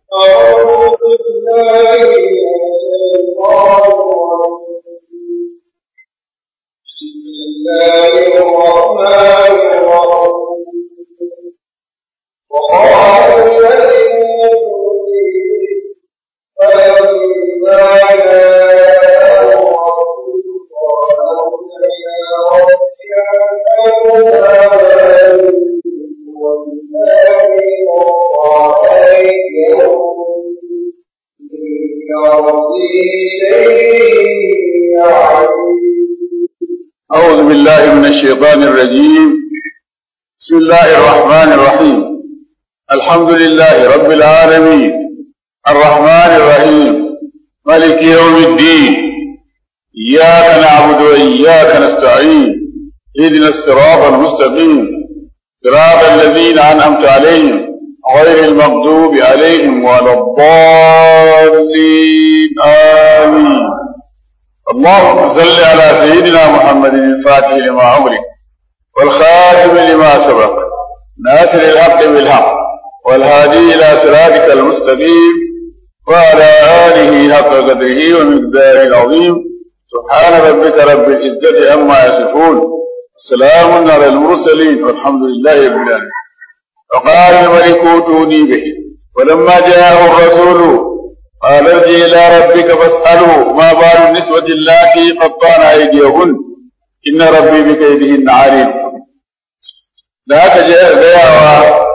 أعوذ بالله من الشيطان الرجيم بسم الله الرحمن الرحيم وقال الذين فلما جاءه الرسول قالوا إلى ربك أنزلنا أعوذ بالله من الشيطان الرجيم بسم الله الرحمن الرحيم الحمد لله رب العالمين الرحمن الرحيم ملك يوم الدين إياك نعبد وإياك نستعين اهدنا الصراط المستقيم صراط الذين أنعمت عليهم غير المغضوب عليهم ولا الضالين آمين اللهم صل على سيدنا محمد الفاتح لما أمرك والخاتم لما سبق ناصر الحق بالحق والهادي إلى صراطك المستقيم وعلى آله حق قدره ومقداره العظيم سبحان ربك رب العزة عما يصفون سلام على المرسلين والحمد لله رب العالمين وقال الملك اوتوني به ولما جاءه الرسول قال ارجع الى ربك فاساله ما بال النسوة اللاتي قطعن ايديهن ان ربي بكيدهن عليم da aka je gayawa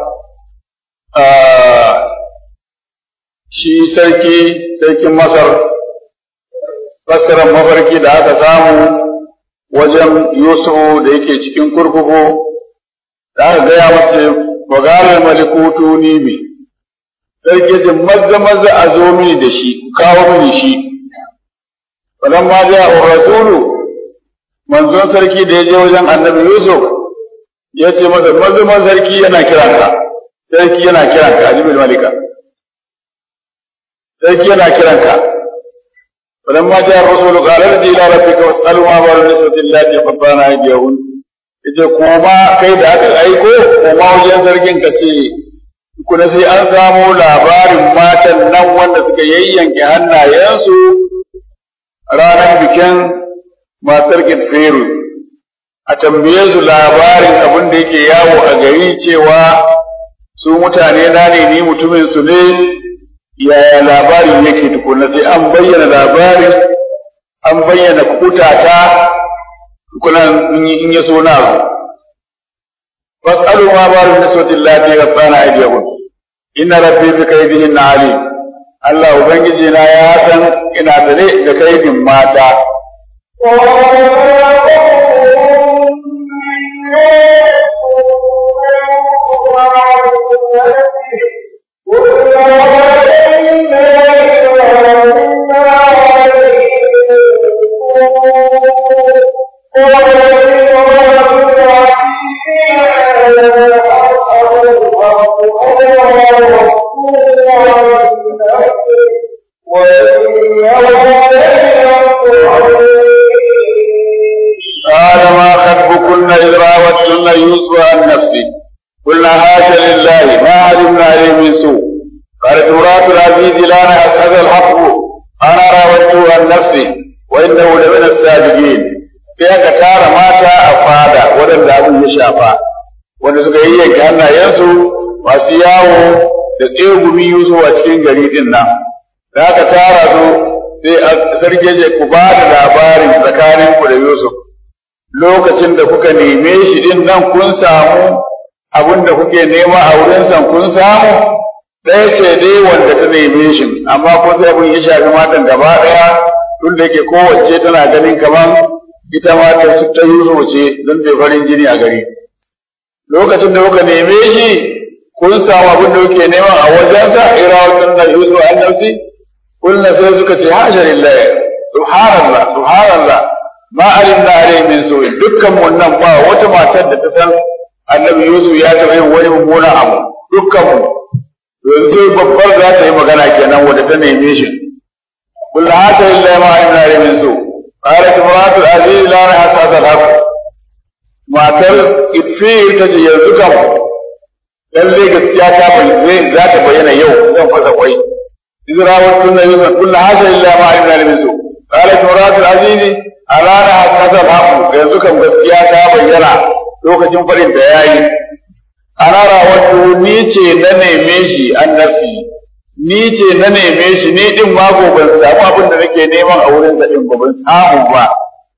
shi sarki sarkin masar fassarar mafarki da aka samu wajen Yusufu da yake cikin kurkuku da aka gaya masa fagalar malikutu ni bi sarki ce maza maza a zo mini da shi kawo mini shi falan ma ja rasulu manzon sarki da ya je wajen annabi Yusuf ya ce masa maza maza sarki yana kiranka sarki yana kiranka ajibul malika sarki yana kiranka فلما جاء الرسول قال ارجع الى ربك واساله ما بال النسوة اللاتي قطعن ايديهن yace koma kai da aka aiko koma wajen sarkin ka ce kuna sai an samu labarin matan nan wanda suka yayyanke hannayensu ranar bikin matar Gitferu a tambaye su labarin abin da yake yawo a gari cewa su mutane na ne ni mutumin su ne yaya labarin yake tukuna sai an bayyana labarin an bayyana kutata kuna in ya so na fas'alu ma baru niswatin lati rabbana aydiyahum inna rabbi bi kaydihin alim Allah ubangiji na ya san ina sane da kaidin mata قال ما خطبكن إذ راوتن يوسف عن نفسه قلنا هاشا لله ما علمنا عليه من سوء قالت امرأة العزيز لا أسعد الحق أنا راودته عن نفسه وإنه لمن الصادقين sai aka tara mata a fada waɗanda abin ya shafa wanda suka yi yanke hannayensu masu yawo da tsegumi Yusuf a cikin gari din nan da aka tara su sai sarki ce ku ba da labarin tsakaninku da Yusuf lokacin da kuka neme shi din nan kun samu abin da kuke nema a wurinsa kun samu ɗaya ce dai wanda ta neme shi amma ko sai abin ya shafi matan gaba ɗaya tun da yake kowace tana ganin kamar ita ma ta ta Yusuf ce don ta farin jini a gari lokacin da kuka neme shi kun samu abin da kuke nema a wajensa irawatun da Yusuf an nafsi kullum sai suka ce hasha lillahi subhanallah subhanallah ma alimna alayhi min su'in dukkan mun nan ba wata matar da ta san annabi Yusuf ya taɓa yin wani mummuna abu dukkan mu yanzu babbar za ta yi magana kenan wanda ta neme shi kullu hata lillahi ma alimna alayhi min su qalat imratu aziz la hasasa al matar idfir ta ce yanzu kam lalle gaskiya ta bayyana za ta bayyana yau zan fasa kwai izrawar tunna yusuf kullu hasa illa ma alimna min su qalat muratul aziz alana hasasa haku yanzu kan gaskiya ta bayyana lokacin farin da yayi ana rawatu ni ce na neme shi an nafsi ni ce na neme shi ni din ma ko ban samu abin da nake neman a wurin da din ba ban samu ba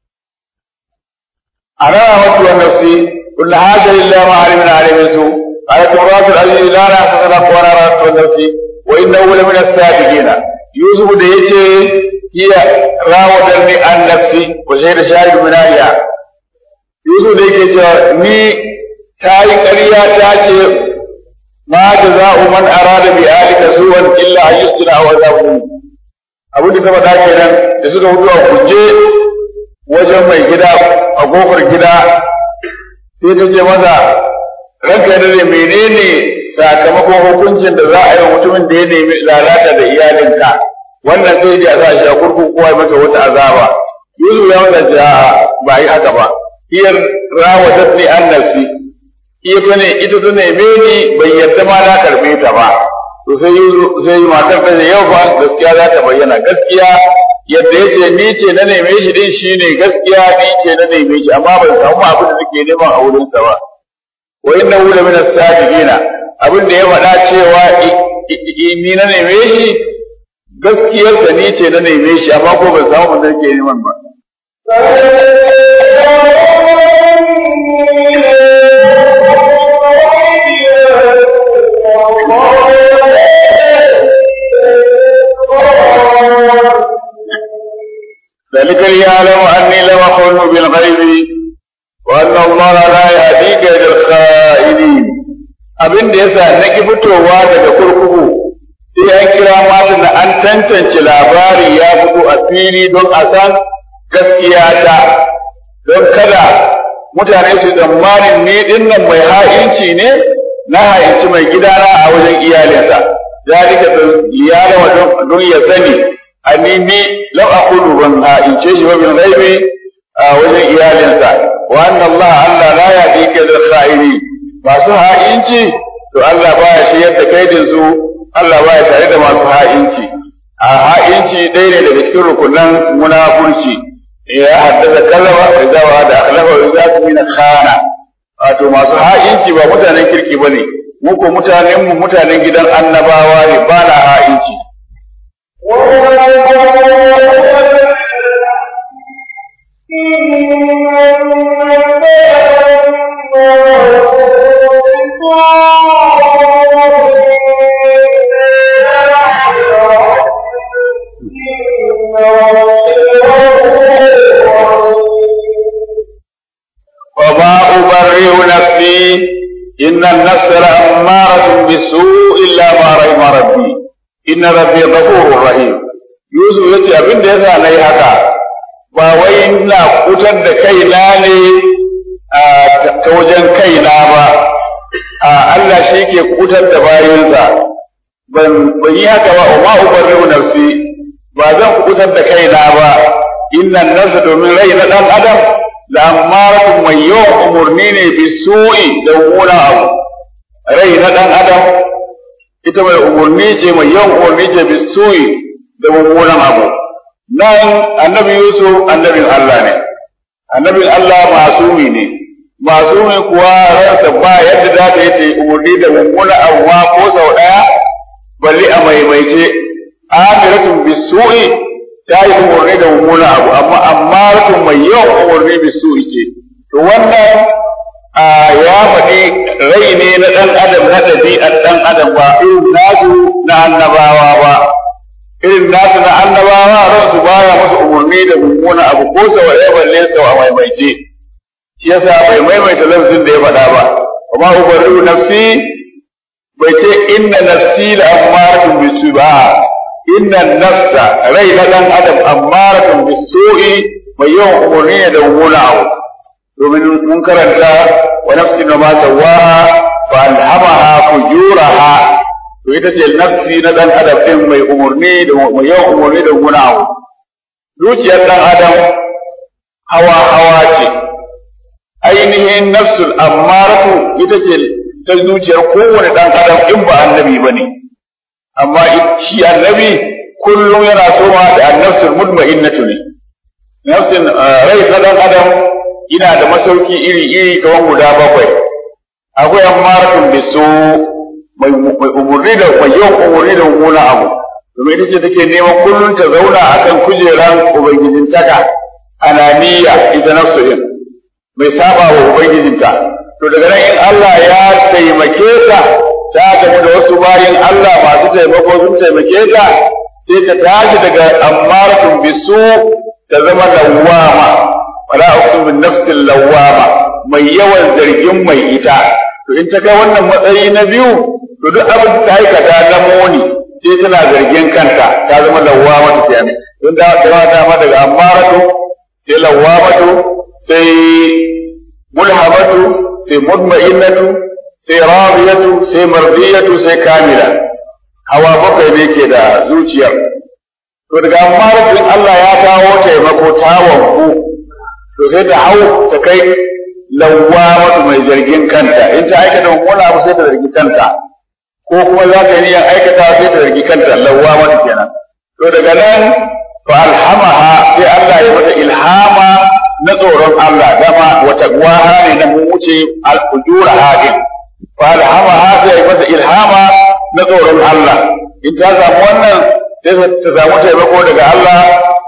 ana rawatu an nafsi kullu hasa illa ma alimna min su قالت امرأة العزيز لا نحسس لك وانا رأت نفسي وإنه لمن الصادقين يوسف da yace hiya rawadarni an nafsi wa shahida shahid min aliya Yusuf da yake cewa ni ta yi ƙarya ta ce ma jaza'u man arada bi alika suwan illa an yusjina aw azabun abin da ta faɗa kenan da suka fito a kuje wajen mai gida a kofar gida sai ta ce masa ranka da ne menene sakamakon hukuncin da za a yi wa mutumin da ya nemi lalata da iyalinka wannan sai da za a sha kurkuku kowa masa wata azaba Yusuf ya masa ja ba yi haka ba hiyar rawadat ni an nafsi ita ne ita ta neme ni bai yadda ma na karbe ta ba to sai sai matar ta yau fa gaskiya za ta bayyana gaskiya yadda yace ni ce na neme shi din shine gaskiya ni ce na neme shi amma bai samu abin da nake neman a wurin sa ba wa innahu la min as-sadiqina abin da ya faɗa cewa ni na neme shi gaskiyarsa ni ce na neme shi amma ko ban samu abin da nake neman ba ذلك ليعلم أني لم أخن بالغيب وأن الله لا يهدي كيد الخائنين abin da yasa na ki fitowa daga kurkuku sai an kira mata da an tantance labari ya fito a fili don a san gaskiya ta don kada mutane su tsammanin ni dinnan mai ha'inci ne na ha'inci mai gidana a wajen iyalinsa zalika liyalama don ya sani ani ni lam aqulu ban ha'ince shi ba bin ghaibi a wajen iyalinsa wa anna Allah Allah la yahdi kaydal kha'ini masu ha'inci to Allah baya shiryar da kaidin su Allah baya tare da masu ha'inci a ha'inci ɗaya ne daga cikin rukunan munafurci ya haddasa kallama wa idza wa da akhlafa wa idza tumina khana wato masu ha'inci ba mutanen kirki bane mu ko mutanen mu mutanen gidan annabawa ne ba na ha'inci وما أبرئ نفسي إن النفس لأمارة بالسوء إلا ما رحم ربي إن ربي غفور رحيم Yusuf ya ce abin da ya sa na yi haka ba wai na kutar da kaina ne ta wajen kaina ba a Allah shi ke kutar da bayansa ban yi haka ba wa ma'ubarriu nafsi ba zan kutar da kaina ba innan nasa domin rai na ɗan adam da ammaratu mai yawan umarni ne bi su'i da mummunan abu rai na ɗan adam ita mai umarni ce mai yawan umarni ce bi su'i da mummunan abu nan annabi yusuf annabin Allah ne annabin Allah masumi ne masumi kuwa ransa ba yadda za ta yi ta umarni da mummunan abu ma ko sau ɗaya balli a maimaice amiratun bi su'i ta yi umarni da mummunan abu amma amma ratun mai yawan umarni bi su'i ce to wannan ya faɗi rai ne na ɗan adam na ɗabi'ar ɗan adam ba irin nasu na annabawa ba irin nasu na annabawa ransu baya musu umarni da mummuna abu ko sau ɗaya balle sau a maimaice shi yasa bai maimaita lafzin da ya faɗa ba amma ubarru nafsi bai ce inna nafsi la ammaratun bisu ba inna nafsa rai na dan adam ammaratun bisu'i mai yawan umarni ne da mummuna abu domin mun karanta wa nafsi na ma sawaha fa alhamaha fujuraha to ita ce nafsi na dan adam din mai umarni da mai yawan umarni da mummuna abu zuciyar dan adam hawa hawa ce ainihin nafsul ammaratu ita ce ta zuciyar kowane ɗan adam in ba annabi ba ne amma shi annabi kullum yana soma da annafsul mutma'innatu ne nafsin rai ta ɗan adam ina da masauki iri iri kamar guda bakwai akwai ammaratun bisu mai umurni da mai yawan umurni da mummuna abu domin ita ce take neman kullum ta zauna akan kujeran ubangijintaka ananiya ita nafsu din mai saba wa ubangijinta to daga nan in Allah ya taimake ta ta tafi da wasu bayan Allah masu taimako sun taimake ta sai ta tashi daga ammaratun bisu ta zama lawwama wala uqsimu bin nafsil lawwama mai yawan zargin mai ita to in ta kai wannan matsayi na biyu to duk abin ta aikata na muni sai tana zargin kanta ta zama lawwama ta kenan don da ta dama daga ammaratu sai lawwamatu sai mulhamatu sai mutma'innatu sai radiyatu sai mardiyatu sai kamila hawa bakwai ne ke da zuciyar to daga ammaratu Allah ya kawo taimako tawon ku to sai ta hau ta kai lawwamatu mai zargin kanta in ta aikata mummuna abu sai ta zargi kanta ko kuma za ta yi aikata sai ta zargi kanta lawwamatu kenan to daga nan fa alhamaha sai Allah ya mata ilhama na tsoron Allah dama wata gwaha ne na mu wuce al-ujura hadin fa alhamaha sai ya masa ilhama na tsoron Allah in ta samu wannan sai ta samu taimako daga Allah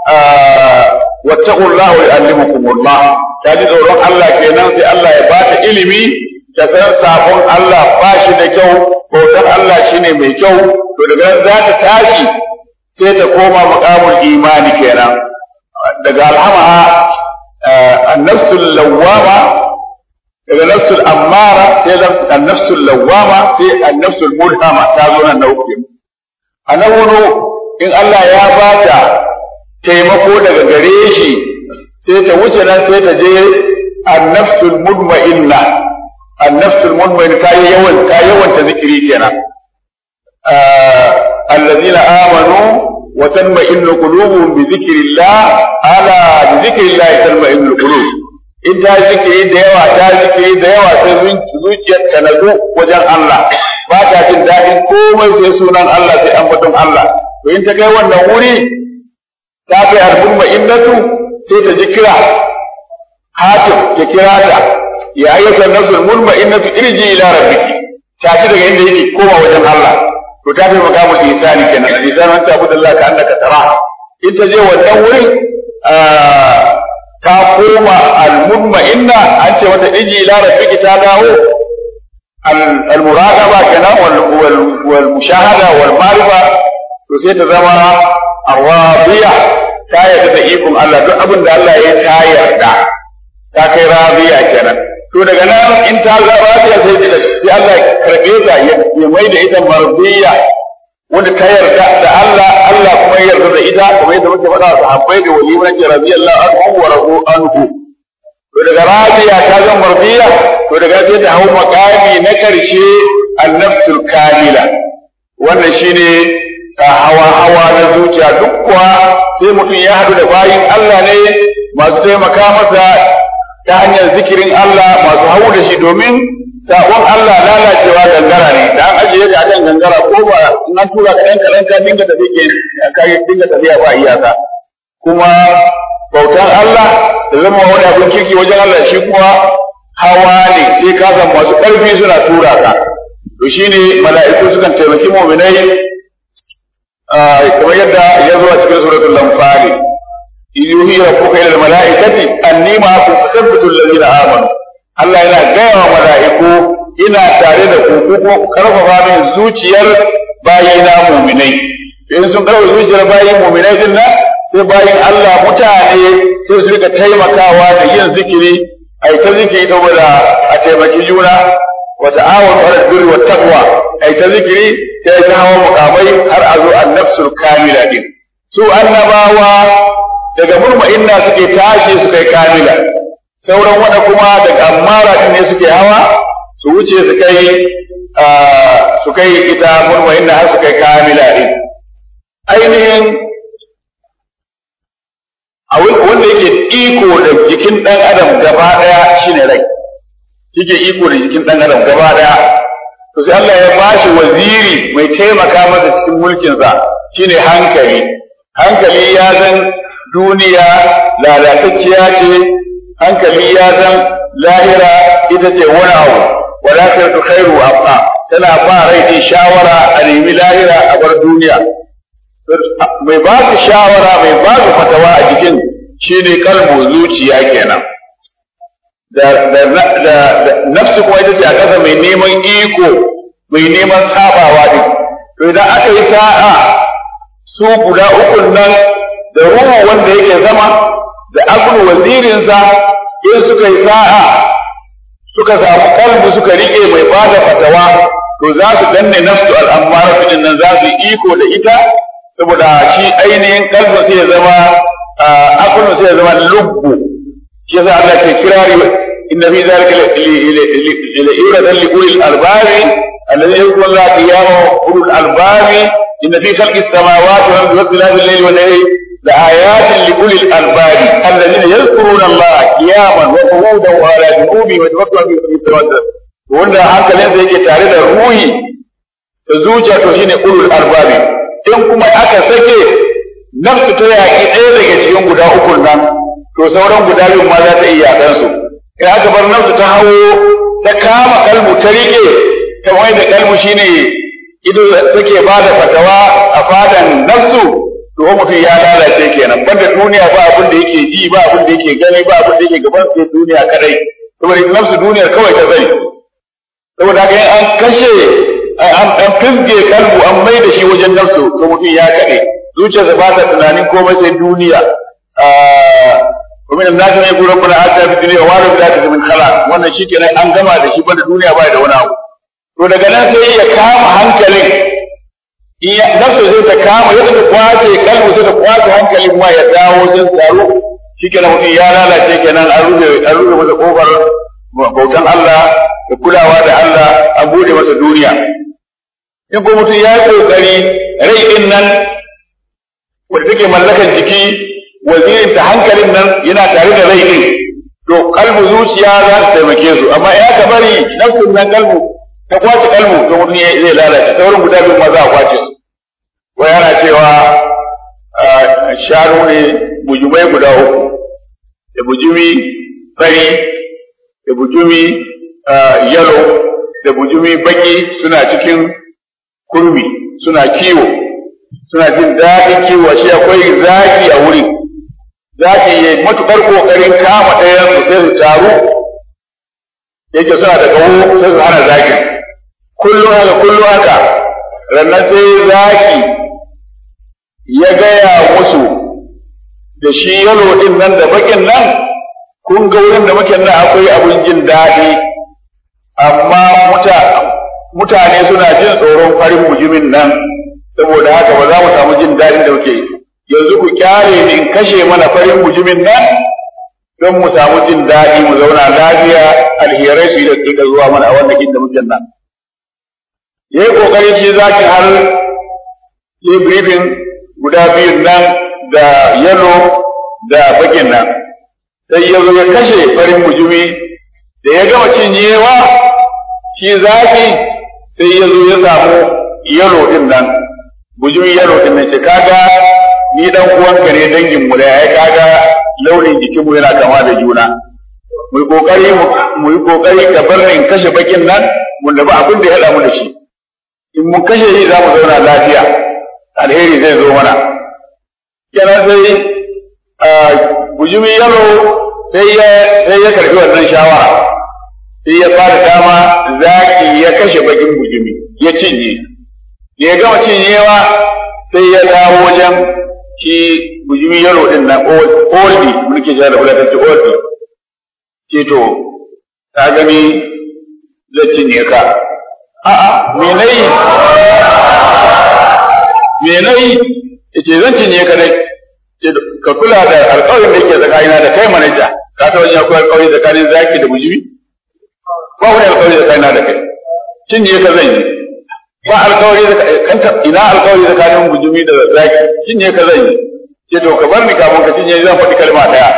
wattaqullahu yu'allimukumullah ta ji tsoron Allah kenan sai Allah ya bata ilimi ta san sabon Allah ba shi da kyau bautar Allah shine mai kyau to daga nan za ta tashi sai ta koma maqamul imani kenan daga alhamaha annafsul lawwama daga nafsul ammara sai annafsul lawwama sai annafsul mulhama ta zo nan na uku a nan wani in Allah ya bata taimako daga gare shi sai ta wuce nan sai ta je annafsul mudma'inna annafsul mudma'inna ta yi yawan ta yawan ta zikiri kenan allazina amanu wa tanma'innu qulubuhum bi dhikrillah ala bi dhikrillah tanma'innu qulub in ta zikiri da yawa ta zikiri da yawa sai zuciyar ta nazo wajen Allah ba ta jin daɗin komai sai sunan Allah sai ambaton Allah to in ta kai wannan wuri ta kai albumma innatu sai ta ji kira hakim ya kira ta ya ayyuka nafsul mulma innatu irji ila rabbiki ta ci daga inda yake koma wajen Allah to ta kai makamul ihsani kenan ihsani an tabu Allah ka annaka tara in ta je wannan wurin ta koma al inna an ce mata irji ila rabbiki ta dawo al muraqaba kenan wal wal mushahada wal ma'rifa to sai ta zama arwadiya ta yarda da ikon Allah duk abin da Allah ya ta yarda ta kai rabiya kenan to daga nan in ta ga rabiya sai sai Allah ya karbe ta ya mai da ita marbiya wanda ta yarda da Allah Allah kuma ya yarda da ita kuma yadda muke faɗa sahabbai da wali mun ce radiyallahu anhu wa radu anhu to daga rabiya ta ga marbiya to daga sai ta hau makami na karshe an-nafsul kamila wannan shine hawa-hawa na zuciya duk kuwa sai mutum ya haɗu da bayin Allah ne masu taimaka masa ta hanyar zikirin Allah masu hau da shi domin sabon Allah lalacewa gangara ne da an ajiye ka kan gangara ko ba in an tura ka ɗan kaɗan ka dinga tafiya ka dinga tafiya ba iyaka kuma bautan Allah da zama wani abin kirki wajen Allah shi kuma hawa ne sai ka san masu ƙarfi suna tura ka to shine mala'iku sukan taimaki mu'minai kamar yadda ya zo a cikin suratul lamfali yuhi rabbuka ila almalaikati anni ma'akum fasabbitu alladhina amanu Allah yana gaya wa mala'iku ina tare da ku ko karfafa min zuciyar bayina mu'minai in sun karfafa zuciyar bayin mu'minai din nan sai bayin Allah mutane sai su rika taimakawa da yin zikiri ai ta zikiri saboda a taimaki juna wa ta'awanu 'alal birri wat taqwa ai ta zikiri sai ta hawa mukamai har a zo annafsul kamila din su annabawa daga murma'inna suke tashi su kai kamila sauran wanda kuma daga ammara din ne suke hawa su wuce su kai su kai ita murma'inna har su kai kamila din ainihin wanda yake iko da jikin ɗan adam gaba ɗaya shine rai yake iko da jikin ɗan adam gaba ɗaya to sai Allah ya bashi waziri mai taimaka masa cikin mulkinsa shine hankali hankali ya zan duniya lalatacciya ce hankali ya zan lahira ita ce wani abu wadatar khairu abqa tana ba rai din shawara a nemi lahira a bar duniya mai ba su shawara mai ba su fatawa a jikin shine kalbu zuciya kenan da da da nafsu kuma ita ce a kasa mai neman iko mai neman sabawa din to idan aka yi sa'a su guda ukun nan da ruhu wanda yake zama da akulu wazirinsa in suka yi sa'a suka samu kalbu suka rike mai bada fatawa to za su danne nafsu al'ammara su nan za su iko da ita saboda shi ainihin kalbu sai ya zama akulu sai ya zama lubbu shi yasa Allah ke kirari inna fi zalika la ibratan li ulil albabi alladhi yadhkuru Allah qiyaman ulul albabi inna fi khalqis samawati wal ardi wa ikhtilafil layli wan nahari لآيات لأولي الألباب الذين يذكرون الله قياما وقعودا وعلى جنوبهم ويتفكرون في التوسل wanda hankalinsa yake tare da ruhi da zuciya to shine ulul arbabi in kuma aka sake nafsu ta yaƙi ɗaya daga cikin guda uku nan to sauran guda biyu ma za ta iya yaƙan su in aka bar nafsu ta hawo ta kama kalmu ta riƙe ta mai da kalmu shine ido take ba da fatawa a fadan nafsu to mutum ya lalace kenan banda duniya ba abin da yake ji ba abin da yake gani ba abin da yake gaban sai duniya kadai saboda nafsu duniyar kawai ta zai saboda haka an kashe an fizge kalbu an mai da shi wajen nafsu to mutum ya kade zuciyarsa ba ta tunanin komai sai duniya ومن الناس من يقول ربنا آتنا في الدنيا وما له بالآخرة من خلاق wannan shikenan an gama da shi banda duniya ba da wani abu to daga nan sai ya kama hankalin iya nafsu zai ta kama yadda ta kwace kalbu sai ta kwace hankalin ma ya dawo zai taro shikenan mutum ya lalace kenan an rufe an rufe masa kofar bautan Allah da kulawa da Allah an bude masa duniya in ko mutum ya yi kokari rai din nan wanda take mallakan jiki wazirin ta hankalin nan yana tare da rai din to kalbu zuciya za ta taimake su amma ya ka bari nafsun nan kalbu ta kwace kalbu to mutum zai lalace ta wurin guda biyu ma za a kwace su wai ana cewa shanu ne bujumai guda uku da bujumi fari da bujumi yalo da bujumi baki suna cikin kurmi suna kiwo suna jin daɗin kiwo shi akwai zaki a wurin zaki ya matuƙar ƙoƙarin kama ɗayan su sai su taru yake suna da gawo sai su hana zaki kullum haka kullum haka rannan sai zaki ya gaya musu da shi yalo ɗin nan da bakin nan kun ga wurin da muke nan akwai abin jin daɗi amma mutane suna jin tsoron farin mujimin nan saboda haka ba za mu samu jin daɗin da muke yanzu ku kyale ni in kashe mana farin mujimin nan don mu samu jin daɗi mu zauna lafiya alherai su yi da zuwa mana a wannan inda muke nan ya yi ƙoƙarin shi zaki har yi briefing guda biyun nan da yalo da bakin nan sai ya zo ya kashe farin mujumi da ya gama cinyewa shi zaki sai ya zo ya samu yalo din nan bujumin yalo din nan ce kaga ni dan uwanka ne dangin mu da ya kaga launin jikin mu yana kama da juna mu kokari mu yi kokari ka bar ni in kashe bakin nan mun da ba abin da ya hada mu da shi in mun kashe shi za mu zauna lafiya alheri zai zo mana kenan sai bujumin yalo sai ya sai ya karbi wannan shawara sai ya fara dama zaki ya kashe bakin bujumi ya cinye ya gama cinyewa sai ya dawo wajen shi bujumi yalo din nan oldi muke shi da fulatanci oldi ce to ka gani zai cinye ka a'a me nayi me nayi yace zan cinye ka dai ka kula da alƙawarin da yake tsakanina da kai manaja ka ta wajen akwai alƙawari tsakanin zaki da bujumi ba wani alƙawari tsakanina da kai cinye ka zan yi ba alƙawari da ina alƙawari tsakanin bujumi da zaki cinye ka zan yi ce to ka bar ni kafin ka cinye zan faɗi kalma ɗaya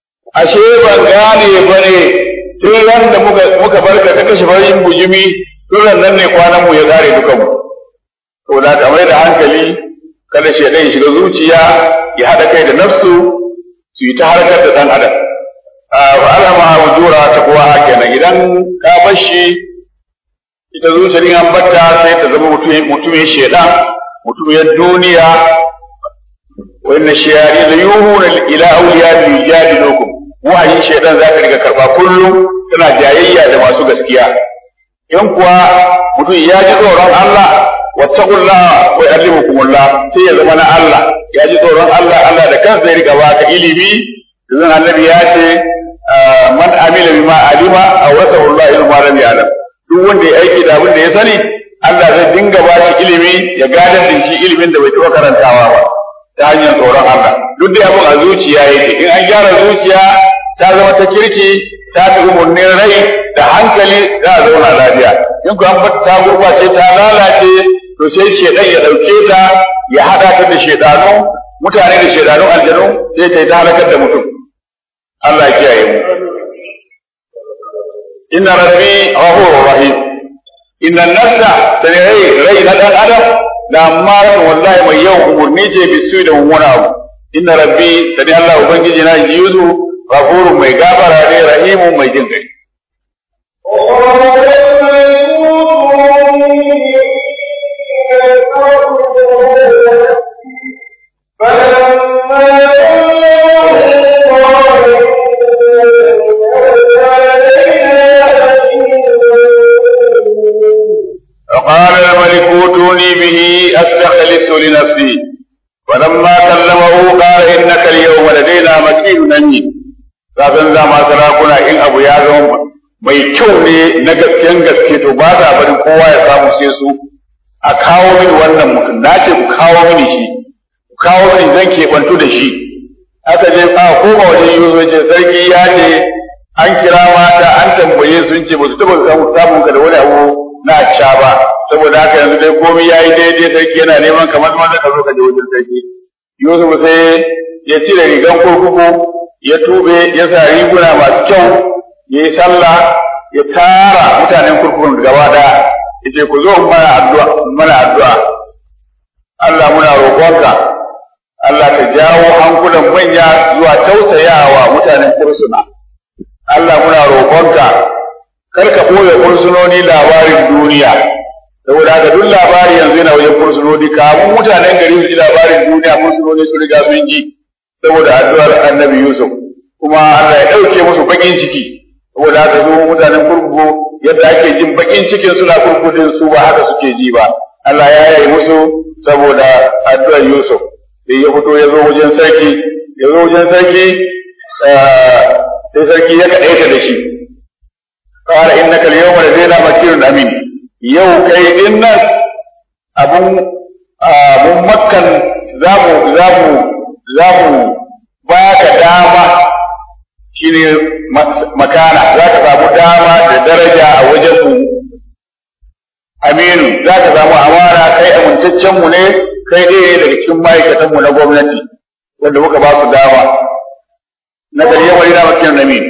ashe ban gane ba ne tun ran da muka muka bar ka kashe farin bujumi to turan nan ne kwanan mu ya kare dukan mu to da ka mai da hankali kada shaidan ya shiga zuciya ya haɗa kai da nafsu su yi ta harkar da ɗan adam fa alama wujura ta kowa kenan idan ka bar shi ita zuciyar in an batta sai ta zama mutumin shaidan mutumin duniya wa inna shayari da yuhuna ila awliya yujadilukum wahayin shaidan za ka riga karba kullum tana jayayya da masu gaskiya in kuwa mutum ya ji tsoron Allah wattaqullaha wa yu'allimukumullah sai ya zama na Allah ya ji tsoron Allah Allah da kansa ya riga baka ilimi dan annabi ya ce man amila bima alima awrasahu Allah ilma lam ya'lam duk wanda ya aiki da abin da ya sani Allah zai dinga ba shi ilimi ya gadar da shi ilimin da bai taɓa karantawa ba ta hanyar tsoron Allah duk da abin a zuciya yake in an gyara zuciya ta zama ta kirki ta fi umarnin rai da hankali za a zauna lafiya in ku an bata ta gurbace ta lalace to sai shedan ya dauke ta ya hada ta da shedanu mutane da shedanu aljanu sai ta yi ta halakar da mutum Allah ya kiyaye mu inna rabbi ghafurur rahim inna nafsa sai rai rai na dan adam da amma wallahi mai yawan umurni ce bisu da mummuna abu inna rabbi sani Allah ubangiji na yuzu ghafurun mai gafara ne rahimun mai jin kai فقال الملك اوتوني به استخلص لنفسي فلما كلمه قال انك اليوم لدينا مكين امين kafin zama sarakuna in abu ya zama mai kyau ne na gasken gaske to ba za bari kowa ya samu sai su a kawo mini wannan mutum na ce ku kawo mini shi ku kawo mini zan keɓantu da shi aka je a koma wajen yuzo ce sarki ya ce an kira mata an tambaye sun ce ba su taɓa samun ka da wani abu na ca ba saboda haka yanzu dai komai yayi daidai sarki yana neman kamar wanda ka zo ka je wajen sarki Yusuf sai ya cire rigan kurkuku ya tube ya sa riguna masu kyau ya yi sallah ya tara mutanen kurkukun gaba daya ya ce ku zo mana addu'a mana addu'a Allah muna roƙonka Allah ka jawo hankulan manya zuwa tausayawa mutanen kursuna Allah muna roƙonka kar ka ɓoye fursunoni labarin duniya saboda haka duk labari yanzu yana wajen fursunoni kamun mutanen gari su ji labarin duniya fursunoni su riga sun ji saboda addu'ar annabi Yusuf kuma Allah ya ɗauke musu bakin ciki saboda haka su mutanen kurkuku yadda ake jin bakin cikin suna kurkudin su ba haka suke ji ba Allah ya yi musu saboda addu'ar Yusuf sai ya fito ya zo wajen sarki ya zo wajen sarki sai sarki ya kaɗaita da shi قال إنك اليوم لدينا مكين أمين يو كي إن أبو mun makkan za mu za mu za mu ba ka dama shine makana za ka samu dama da daraja a wajen mu aminu za ka samu amara kai amintaccen mu ne kai ɗaya daga cikin ma'aikatan mu na gwamnati wanda muka ba su dama na gari yawari na makiyan amin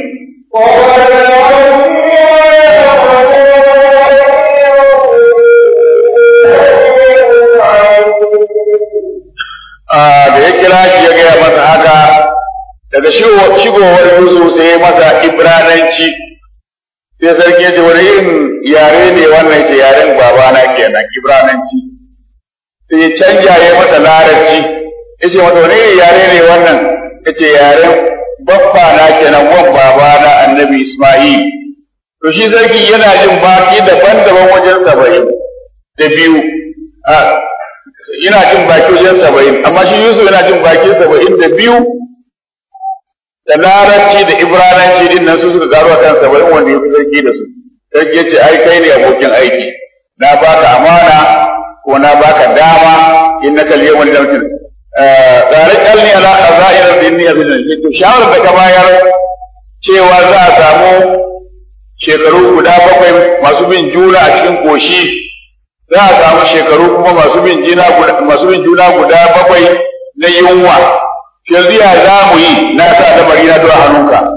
da ya kira shi ya gaya masa haka daga shigowar Yusuf sai ya masa Ibrananci sai sarki ya ce wani irin yare ne wannan ce yaren babana kenan Ibrananci sai ya canja ya masa larabci ya ce masa wani irin yare ne wannan ya ce yaren babba na kenan wan babana annabi Ismail to shi sarki yana jin baki daban-daban wajen saba'in da biyu yana jin baki wajen saba'in amma shi Yusuf yana jin baki saba'in da biyu da larabci da ibrananci din nan su suka garo a kan saba'in wanda ya fi sarki da su sarki ya ce ai kai ne abokin aiki na baka amana ko na baka dama in na kalli yawan lamfin tsare kalli ala azairar da inni abin da to shawarar da ka bayar cewa za a samu shekaru guda bakwai masu bin juna a cikin koshi za a samu shekaru kuma masu bin juna masu bin juna guda bakwai na yunwa yanzu ya za mu yi na sa lamari na zuwa hannunka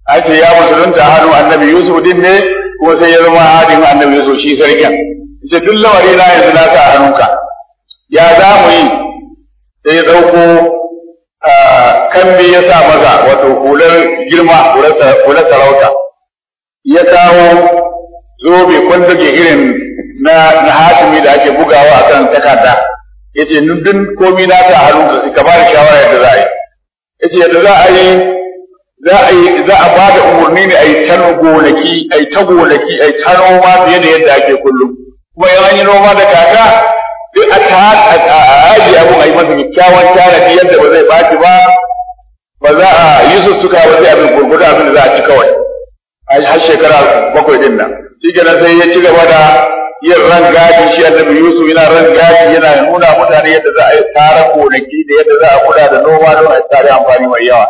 an ce ya musulunta hannu annabi Yusuf din ne kuma sai ya zama hadin annabi Yusuf shi sarkin ce duk lamari na yanzu na sa hannunka ya za mu yi sai ya ɗauko kambi ya sa maza wato hular girma hular sarauta ya kawo zobe kwanzage irin na na hatimi da ake bugawa a kan takarda ya ce duk komi na sa hannunka sai ka ba da shawara yadda za a yi ya ce yadda za a yi za a yi za a bada umarni ne a yi ta gonaki a yi ta gonaki a yi ta noma fiye da yadda ake kullum kuma in an yi noma da kaka duk a ta a aji abun a yi masa kyakkyawan tanadi yadda ba zai ɓaci ba ba za a yi sussuka ba sai abin gurgudu abin da za a ci kawai a har shekara bakwai din nan shi kenan sai ya ci gaba da yin ran gadi shi annabi Yusuf yana ran gadi yana nuna mutane yadda za a yi tsara gonaki da yadda za a kula da noma don a tsare amfani mai yawa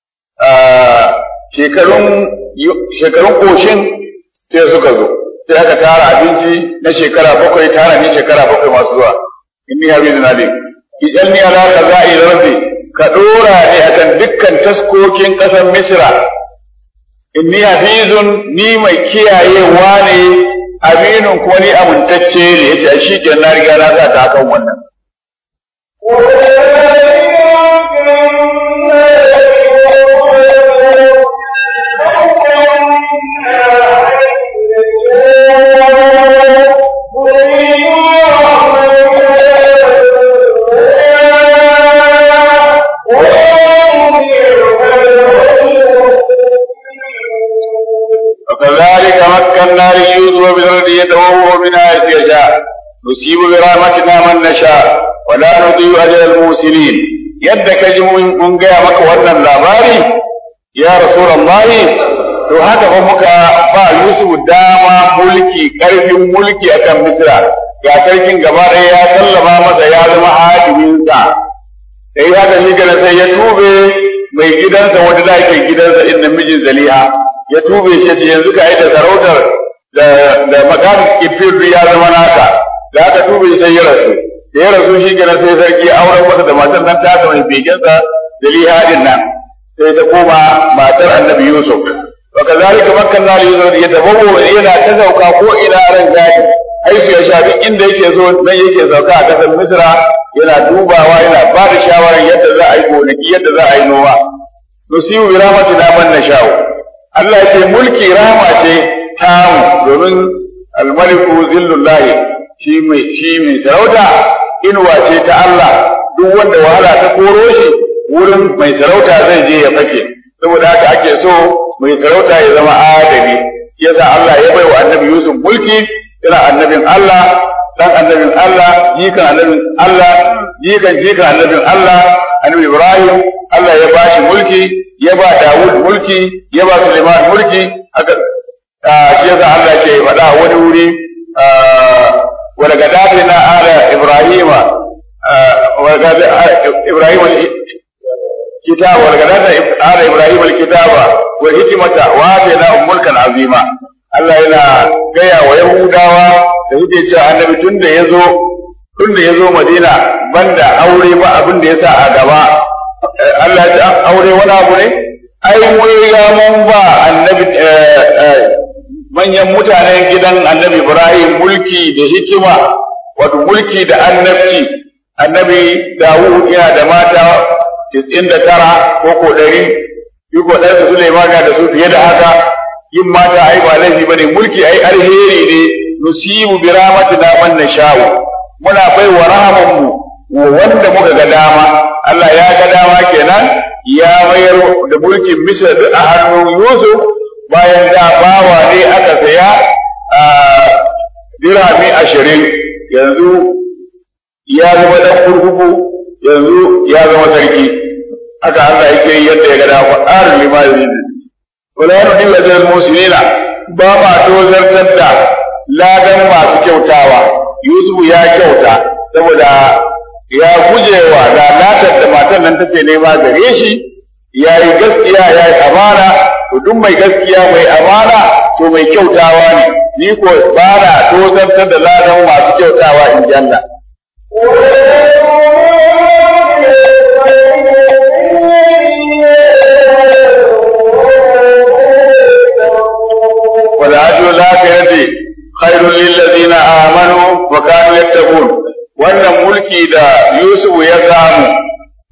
shekarun shekarun koshin sai suka zo sai aka tara abinci na shekara bakwai tara ne shekara bakwai masu zuwa inni habizu na dai idan ni ala ka za'i rabbi ka dora ne akan dukkan taskokin ƙasar misra inni hafizun ni mai kiyayewa ne aminun kuma ni amintacce ne yace shi kenan na riga na sa ta akan wannan وكذلك مكنا ليوسف بالارض يتبوأ منها حيث يشاء نصيب برحمتنا من نشاء ولا نضيع اجر المرسلين yadda ka ji mun gaya maka wannan labari ya rasulullahi to haka fa muka ba Yusuf dama mulki karfin mulki akan Misra ga sarkin gaba ɗaya ya sallama masa ya zama hadiminsa sai haka shi kana sai ya tube mai gidansa wanda da ke gidansa inda mijin Zaliha ya tube shi ce yanzu ka yi da sarautar da da makamin kifir ya zama naka da aka tube sai ya rasu da ya rasu shi kenan sai sarki auren masa da matar nan ta mai begensa da lihadin nan sai ta koma matar annabi Yusuf wa kazalika makkanna li Yusuf ya tabawo yana ta sauka ko ina ran gadi haifu ya sha duk inda yake so nan yake sauka a kasar Misra yana dubawa yana ba da shawarar yadda za a yi gonaki yadda za a yi noma nusibu bi rahmatina man nasha'u Allah ya ce mulki rahama ce tamu domin almaliku zillullahi shi mai shi mai sarauta inuwa ce ta Allah duk wanda wahala ta koro shi wurin mai sarauta zai je ya fake saboda haka ake so mai sarauta ya zama adali shi yasa Allah ya bai wa annabi Yusuf mulki yana annabin Allah dan annabin Allah jikan annabin Allah jikan jikan annabin Allah annabi Ibrahim Allah ya bashi mulki ya ba Dawud mulki ya ba Suleiman mulki haka shi yasa Allah ke faɗa wani wuri ولقد آتينا آل إبراهيم ولقد إبراهيم الكتاب ولقد آتينا آل إبراهيم الكتاب والحكمة وآتيناهم ملكا عظيما Allah yana gaya wa Yahudawa da suke cewa annabi tun da ya zo tun da ya zo Madina banda aure ba abin da ya sa a gaba Allah ya ce aure wani abu ne ai mun riga mun ba annabi manyan mutanen gidan annabi Ibrahim mulki da hikima wato mulki da annabci annabi Dawud yana da mata 99 ko ko 100 yi ko ɗan Sulaiman da su fiye da haka yin mata ai ba laifi bane mulki ai alheri ne nusibu bi rahmatina man nasha'u muna bai wa rahaman mu wanda muka ga dama Allah ya ga dama kenan ya mayar da mulkin Misr a hannun Yusuf bayan da bawa ne aka saya a dirhami ashirin yanzu ya zama dan kurkuku yanzu ya zama sarki haka Allah yake yadda ya ga dama ƙarin limani wala yana dilla da musulina ba ma tozartar da ladan masu kyautawa Yusuf ya kyauta saboda ya gujewa lalatar da matan nan take nema gare shi ya yi gaskiya ya yi amana to duk mai gaskiya mai amana to mai kyautawa ne ni ko ba na tozartar da ladan masu kyautawa in janna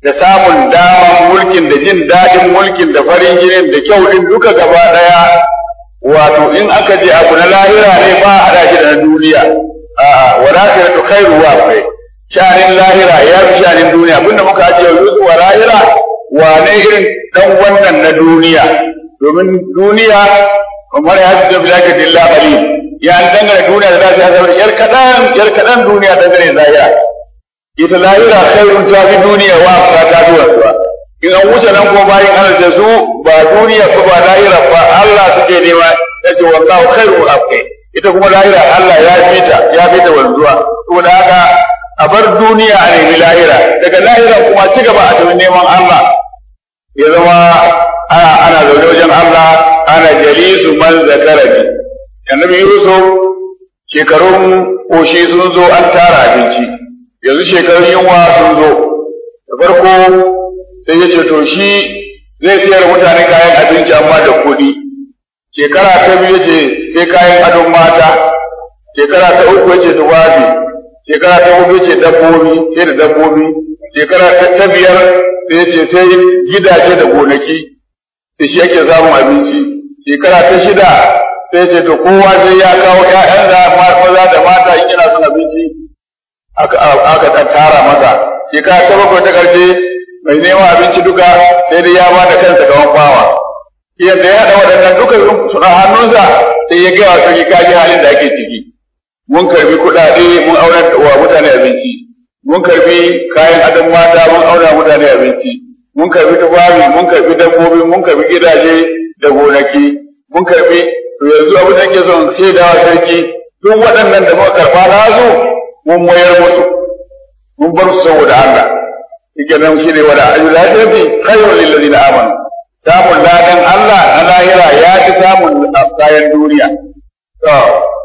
da samun daman mulkin da jin daɗin mulkin da farin jinin da kyau din duka gaba ɗaya wato in aka je abu na lahira ne ba a haɗa shi da na duniya a'a wala ta tu khairu wa kai shanin lahira ya fi shanin duniya abinda muka ajiye Yusuf wa lahira wane irin dan wannan na duniya domin duniya kamar ya fi tafi zaka dilla qalil ya an dangane duniya da za su yi yar kaɗan yar kaɗan duniya dangane da lahira ita lahira khairun ta fi duniya wa ta ta fi wasuwa in an wuce nan ko bayan Allah da su ba duniya ko ba lahira ba Allah suke nema yace wallahu khairu abqi ita kuma lahira Allah ya fita ya fita wanzuwa saboda haka a bar duniya a nemi lahira daga lahira kuma ci gaba a tafi neman Allah ya zama ana ana zaune wajen Allah ana jalisu man zakarani annabi Yusuf shekarun koshi sun zo an tara abinci yanzu shekarun yunwa sun zo da farko sai ya ce to shi zai sayar mutane kayan abinci amma da kuɗi shekara ta biyu ce sai kayan adon mata shekara ta uku ya ce tufafi shekara ta hudu ce dabbobi sai da dabbobi shekara ta biyar sai ya ce sai gidaje da gonaki sai shi yake samun abinci shekara ta shida sai ce to kowa sai ya kawo ƴaƴan da maza da mata in yana son abinci aka aka tara masa shekara ta bakwai ta ƙarshe mai neman abinci duka sai dai ya bada kansa gaban bawa yadda ya haɗa waɗannan duka suna hannunsa sai ya gaya wa sarki kaji halin da ake ciki mun karbi kuɗaɗe mun auna wa mutane abinci mun karbi kayan adon mata mun auna mutane abinci mun karbi tufafi mun karbi dabbobi mun karbi gidaje da gonaki mun karbi to yanzu abin da ke son shaida wa sarki duk waɗannan da muka karɓa nasu mun mayar musu mun bar su saboda Allah yake nan shi ne wada ayu lafiyati khairul lil ladina amanu samun ladan Allah na lahira ya fi samun kayan duniya to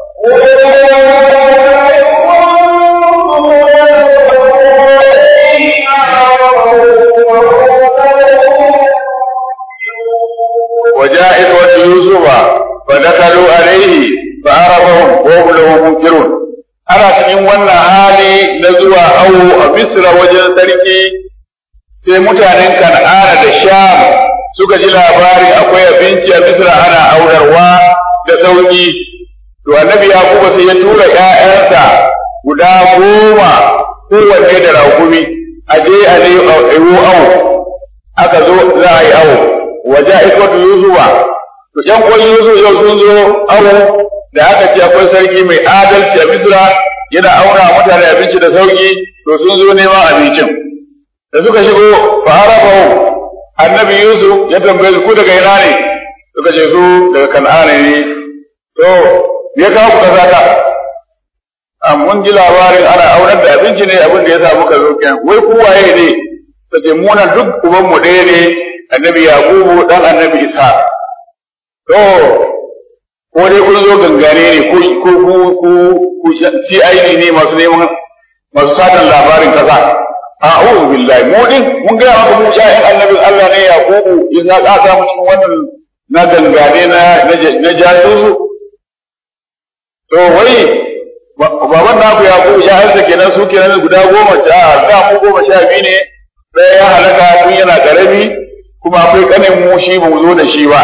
وجاء إخوة يوسف فدخلوا عليه فعرفهم وهم له منكرون ana cikin wannan hali na zuwa awo a Misra wajen sarki sai mutanen Kan'ana da Sham suka ji labarin akwai abinci a Misra ana aurarwa da sauki to annabi Yakubu sai ya tura ƴaƴansa guda goma kowanne da rakumi a je a ne awo aka zo za a yi awo waje a ikwatu Yusufa to ƴan kwan Yusuf yau sun zo awo da aka ce akwai sarki mai adalci a Misra yana auna mutane abinci da sauki to sun zo neman abincin da suka shigo fa arafahu annabi Yusuf ya tambaye su ku daga ina ne suka ce su daga Kan'ana ne to me ya kawo ku kaza ka a mun ji labarin ana aunar da abinci ne abin da ya sa muka zo kenan wai ku waye ne ta ce mu nan duk uban mu ɗaya ne annabi Yakubu dan annabi Isa to ko dai kun zo gangare ne ko ko ku ku ku CID ne masu neman masu satan labarin kasa a'udhu billahi mu din mun ga maka mu ƴaƴan annabin Allah ne Yakubu isa ka sa mu cikin wannan na gangane na na jasusu to wai baban naku Yakubu ya hansa kenan su kenan guda goma ta da mu goma sha biyu ne ɗaya ya halaka tun yana karami kuma akwai kanin mu shi ba mu zo da shi ba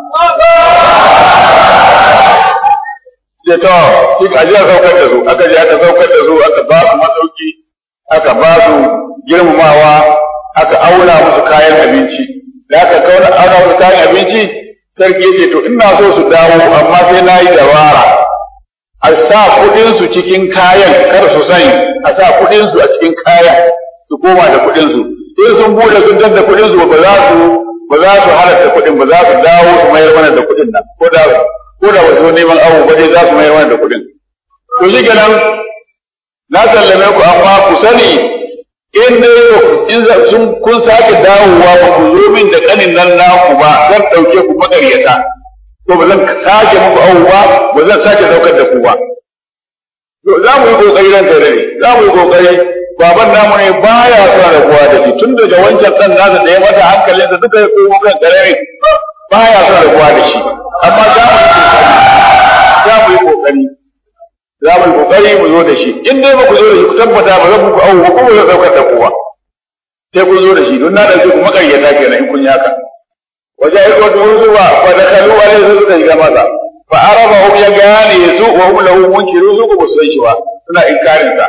ce to shi ka je saukar da su aka je aka saukar da su aka ba su masauki aka ba su girmamawa aka auna musu kayan abinci da aka kauna auna musu kayan abinci sarki ya ce to ina so su dawo amma sai na yi dabara a sa kuɗin su cikin kayan kar su sani a sa kuɗin su a cikin kayan su koma da kuɗin su in sun bude sun da kuɗin su ba za su ba za su halatta kuɗin ba za su dawo su mayar mana da kuɗin nan ko da ko da wasu neman awo ba dai za su mayar mana da kuɗin. To shi kenan na sallame ku amma ku sani in dai in sun kun sake dawowa ba ku zo min da kanin nan naku ba zan ɗauke ku makaryata ko ba zan sake muku awo ba ba zan sake ɗaukar da ku ba. To za mu yi ƙoƙari ran tare za mu yi ƙoƙari baban namu ne baya son rabuwa da shi tun daga wancan ɗan nasa da ya masa hankalinsa duka ya komo kan ƙarami baya son rabuwa da shi amma za mu yi kokari za mu yi kokari mu zo da shi in dai ba ku zo da shi ku tabbata ba zan muku awu ko ba zan daukar da kowa sai kun zo da shi don na ɗauke ku makaryata kenan in kun yi haka wajen aiko da wasu ba fa da kalu alai sai suka shiga masa fa araba hum ya gane su wa hum lahu munkiru su ku san shi ba suna inkarin sa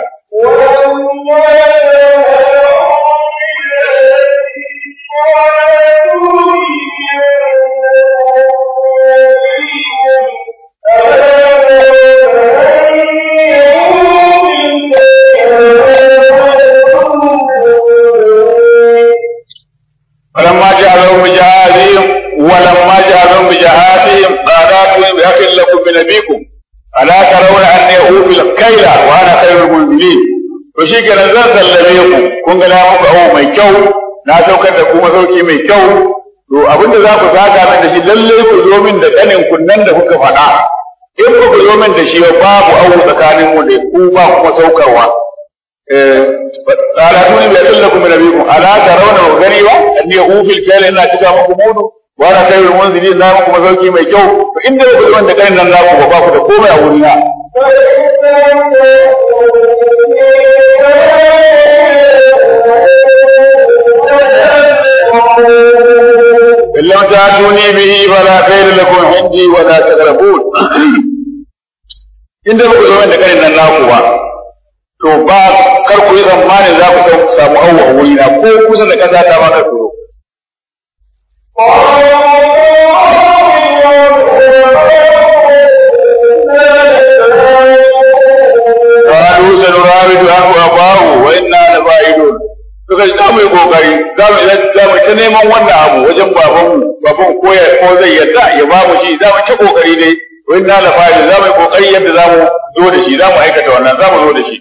فلما جعلهم بجهازهم ولما جعلهم بجهازهم قالوا بأخ لكم من أبيكم ألا ترون أني أوفي الكيل وأنا خير المنزلين to shi kenan zan sallame ku kun ga na muku abu mai kyau na saukar da ku masauki mai kyau to abinda za ku saka min da shi lalle ku zo min da kanin kunnan da kuka faɗa in ku ku zo min da shi babu abu tsakanin mu da ku ba kuma saukarwa قال أتوني بأدل لكم من أبيكم ألا ترون وغني أني أوفي الكيل إن أتكا مكم مودو وأنا خير المنزلين لا مكم مسوكي مي كيو فإن دي أقول أن كان لن لاكم وباكم تقوم أولنا إن لم تأتوني به فلا خير لكم عندي ولا تقربون in da ku zo da kanin nan naku ba to ba kar ku yi tsammanin za ku samu awwa wuri na ko kusa da kasa ta ma kar ku zo قالوا سنراود عنه أباه وإنا لفاعلون suka ji za mu yi kokari za mu za mu ta neman wannan abu wajen babanmu baban ko ya ko zai yadda ya ba mu shi za mu ta kokari dai wa inna la fa'il za mu yi kokari yadda za mu zo da shi za mu aikata wannan za mu zo da shi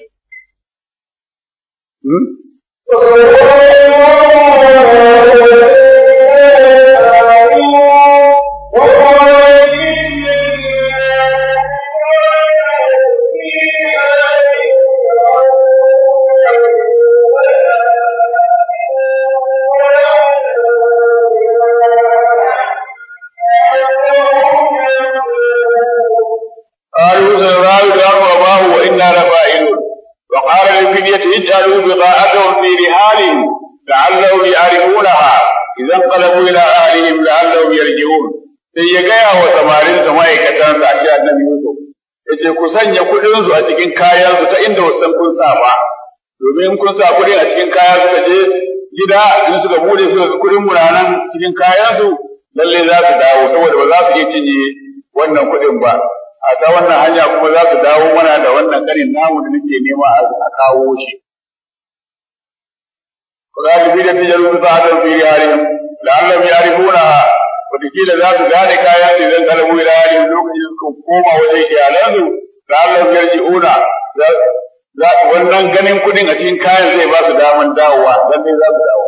قالوا سنراود عنه أباه وإنا لفاعلون وقال للفتية اجعلوا بضاعتهم في رحالهم لعلهم يعرفونها إذا انقلبوا إلى أهلهم لعلهم يرجعون sai ya gaya wa samarinsa ma'aikatansa a shi annabi Yusuf ya ce ku sanya kuɗinsu a cikin kayansu ta inda wasan kun sa ba domin kun sa kuɗin a cikin kaya suka je gida in suka bude suka ga kuɗin muranan cikin kayansu lalle za su dawo saboda ba za su iya cinye wannan kuɗin ba a ta wannan hanya kuma za su dawo mana da wannan karin namu da nake nema a kawo shi. Kudalibi da tijaru ta ta fi yarin la'allam yarifuna wataƙila za su gane kayan su idan kalabu ila yarin lokacin da suka koma wajen iyalansu la'allam yarji'una wannan ganin kuɗin a cikin kayan zai ba su daman dawowa dan ne za su dawo.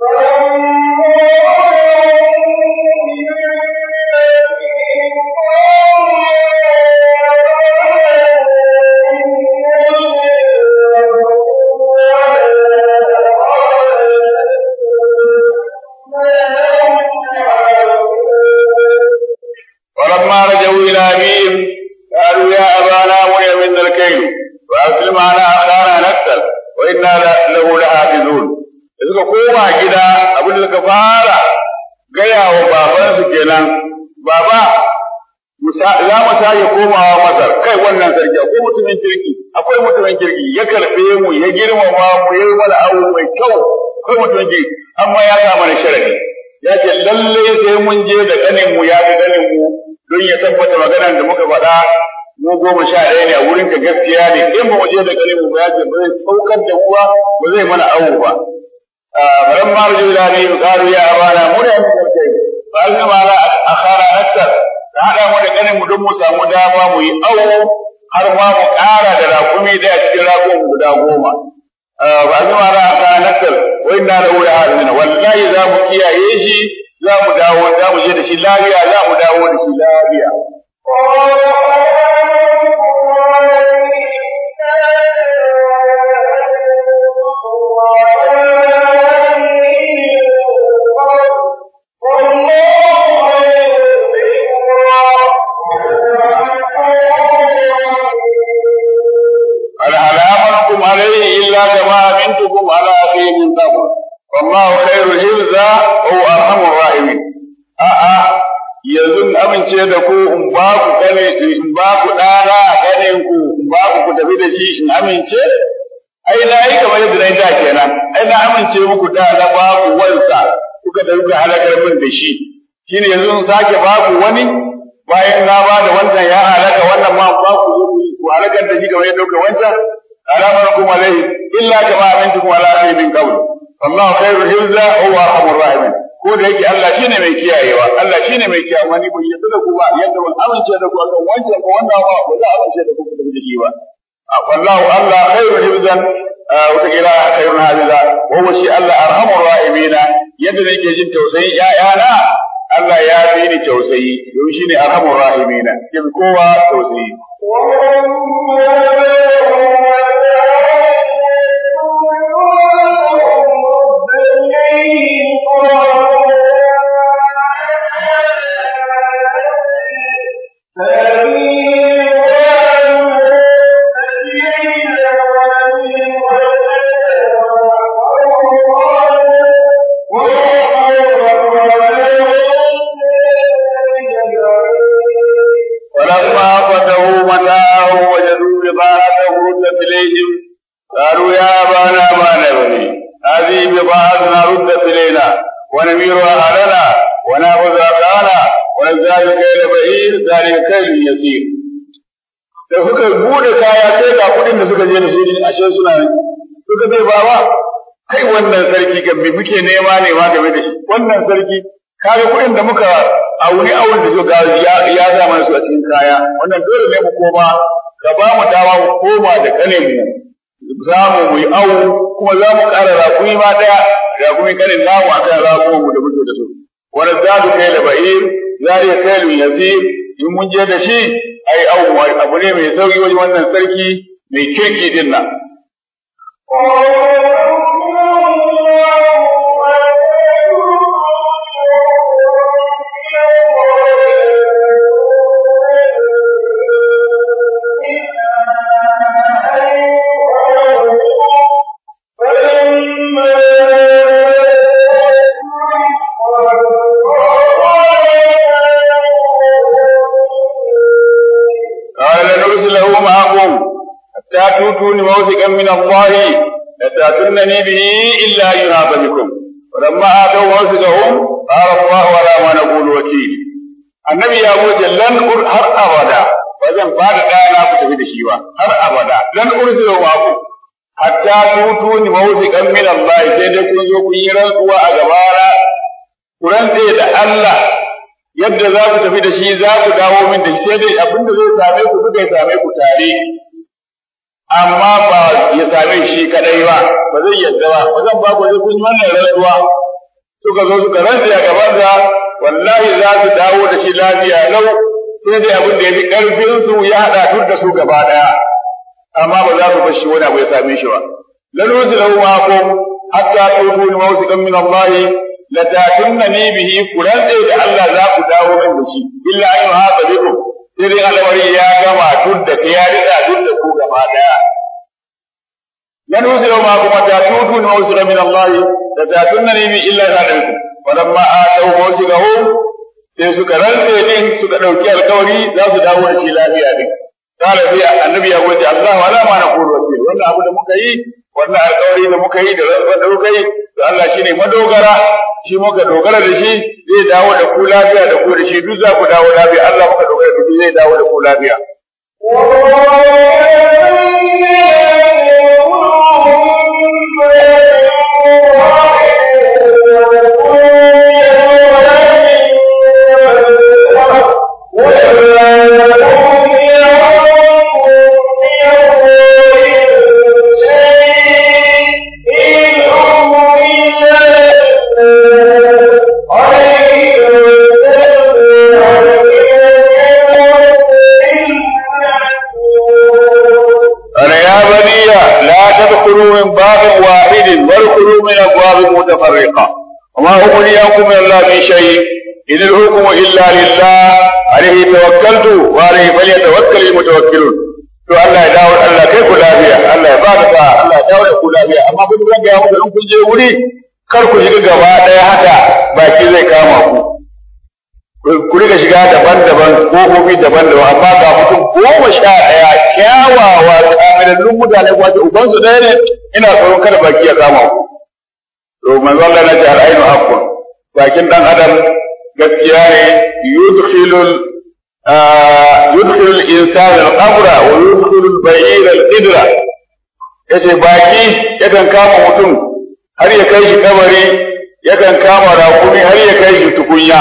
فلما رجعوا إلى أبيهم قالوا يا أبانا منع منا الكيل وأرسل معنا أخانا نكتل وإنا له لحافظون da suka koma gida abin da suka fara gaya wa babansu kenan baba za mu sake komawa masar kai wannan sarki akwai mutumin kirki akwai mutumin kirki ya karɓe mu ya girmama mu ya yi mana abu mai kyau akwai mutumin kirki amma ya sa mana sharadi ya ce lalle sai mun je da ganin mu ya ga ganin mu don ya tabbata maganar da muka faɗa mu goma sha ɗaya ne a wurin ka gaskiya ne in ba mu je da ganin mu ba ya ce ba zai saukar da kuwa ba zai mana awo ba فلما رجعوا إلى أبيهم قالوا يا أبانا منع من الكيل فألنا ما لا أخانا أكثر هذا mu da ganin mu don mu samu dama mu yi awo har ma mu ƙara da rakumi da a cikin rakun guda goma. Ba su ma na ta nakal wai na da wuri hazina wallahi za mu kiyaye shi za mu dawo za mu je da shi lafiya za mu dawo da shi lafiya. هل على أمركم عليه إلا كما أمنتكم على أخيه من قبل wallahu khairul hifza wa huwa arhamur rahimin a'a yanzu in amince da ku in ba ku gane in ba ku dana ganin ku in ba ku ku tafi da shi in amince ai na yi kamar yadda na yi da kenan ai na amince muku da na ba ku wansa kuka da kuka halakar min da shi shine yanzu in sake ba ku wani bayan na ba da wannan ya halaka wannan ma ba ku zo ku halakar da shi kamar yadda kuka wancan alamar kuma alaihi illa kama amintukum ala min qabl wallahu khairul hifza wa huwa arhamur rahimin ko da yake Allah shine mai kiyayewa Allah shine mai kiyaye wani bai yadda da ku ba yadda ban amince da ku akan wancan ko wannan ba ba za a amince da ku da shi ba wallahu Allah khairul hifzan wata kira khairul hafiza wa huwa shi Allah arhamur rahimina yadda nake jin tausayin ƴaƴana Allah ya fi ni tausayi yau shine arhamur rahimina ke kowa tausayi ولما فتحوا متاعه وجدوا بضاعته ردت إليهم قالوا يا أبانا ما نبغي هذه بضاعتنا ردت إلينا ونمير أهلنا ونأخذ أقانا ونزداد كيل بعير ذلك كيل يسير da suka bude kaya sai ga kudin da suka je da su ashe suna nan suka bai bawa kai wannan sarki ga me muke nema ne ma game da shi wannan sarki kaga kudin da muka auni awon da suka ya ya zama su a cikin kaya wannan dole ne mu koma ka ba mu dama mu koma da kane mu za mu mu yi awu kuma za mu ƙara rakumi ma ɗaya rakumi kanin namu a kan rakuman mu da muke da su wani za su kai da ba'ir za ya kai lu yasir in mun je da shi ai awu abu ne mai sauki wajen wannan sarki mai kirki din nan. قال لنرسله معكم حتى تؤتوني موثقا من الله لتأتونني به إلا أن ينهض بكم ولما آتوا موثقهم قال الله على ما نقول وكيل annabi ya wuce lan ur har abada ba zan fada ɗana ku tafi da shi ba har abada lan ursilu ma ku hatta tutuni mawsiqan min Allah sai dai kun zo kun yi rantsuwa a gabana ku rantse da Allah yadda za ku tafi da shi za ku dawo min da shi sai dai abinda zai same ku duka ya same ku tare amma ba ya same shi kadai ba ba zai yadda ba ba zan ba ku sai kun yi wannan rantsuwa suka zo suka rantse a gaban sa wallahi za su dawo da shi lafiya lau sai dai abin da ya fi karfin su ya hada duk da su gaba daya amma ba za ku bar shi wani abu ya same shi ba laluzi lahu ma'akum hatta tufu mawsiqan min Allah la tatunni bihi kuran da Allah za ku dawo min da shi illa an yuhata bikum sai dai alwari ya gama duk da ya rika duk da ku gaba daya laluzi lahu ma'akum hatta tufu mawsiqan min Allah la tatunni bihi illa an bikum walamma atau mawsiqahum sai suka rantse din suka dauki alkawari za su dawo da shi lafiya din قال في النبي يا وجه الله ولا ما نقول وكيل wannan abu da muka yi wannan alƙawari da muka yi da wanda muka yi to Allah shine madogara shi muka dogara da shi zai dawo da ku lafiya da ku da shi duk za ku dawo lafiya Allah muka dogara da shi zai dawo da ku lafiya أنا يا بني لا تدخلوا من باب واحد وادخلوا من أبواب متفرقة وما أغنيكم من الله من شيء إن الحكم إلا لله عليه توكلت وعليه فليتوكل المتوكلون to Allah ya dawo Allah kai ku lafiya Allah ya bada sa Allah ya dawo da ku lafiya amma kun ga ya muku in kun je wuri kar ku shiga gaba ɗaya haka baki zai kama ku ku riga shiga daban-daban kofofi daban-daban amma ga mutum goma sha ɗaya kyawawa kamilallun mutane kuma ce ubansu ɗaya ne ina tsoron kada baki ya kama ku to manzo Allah na ce al'ainu haqqun bakin dan adam gaskiya ne yudkhilul yudkhilul insana al-qabra wa yudkhilul bay'ira al-qidra yace baki yakan kama mutum har ya kai shi kabari yakan kama rakumi har ya kai shi tukunya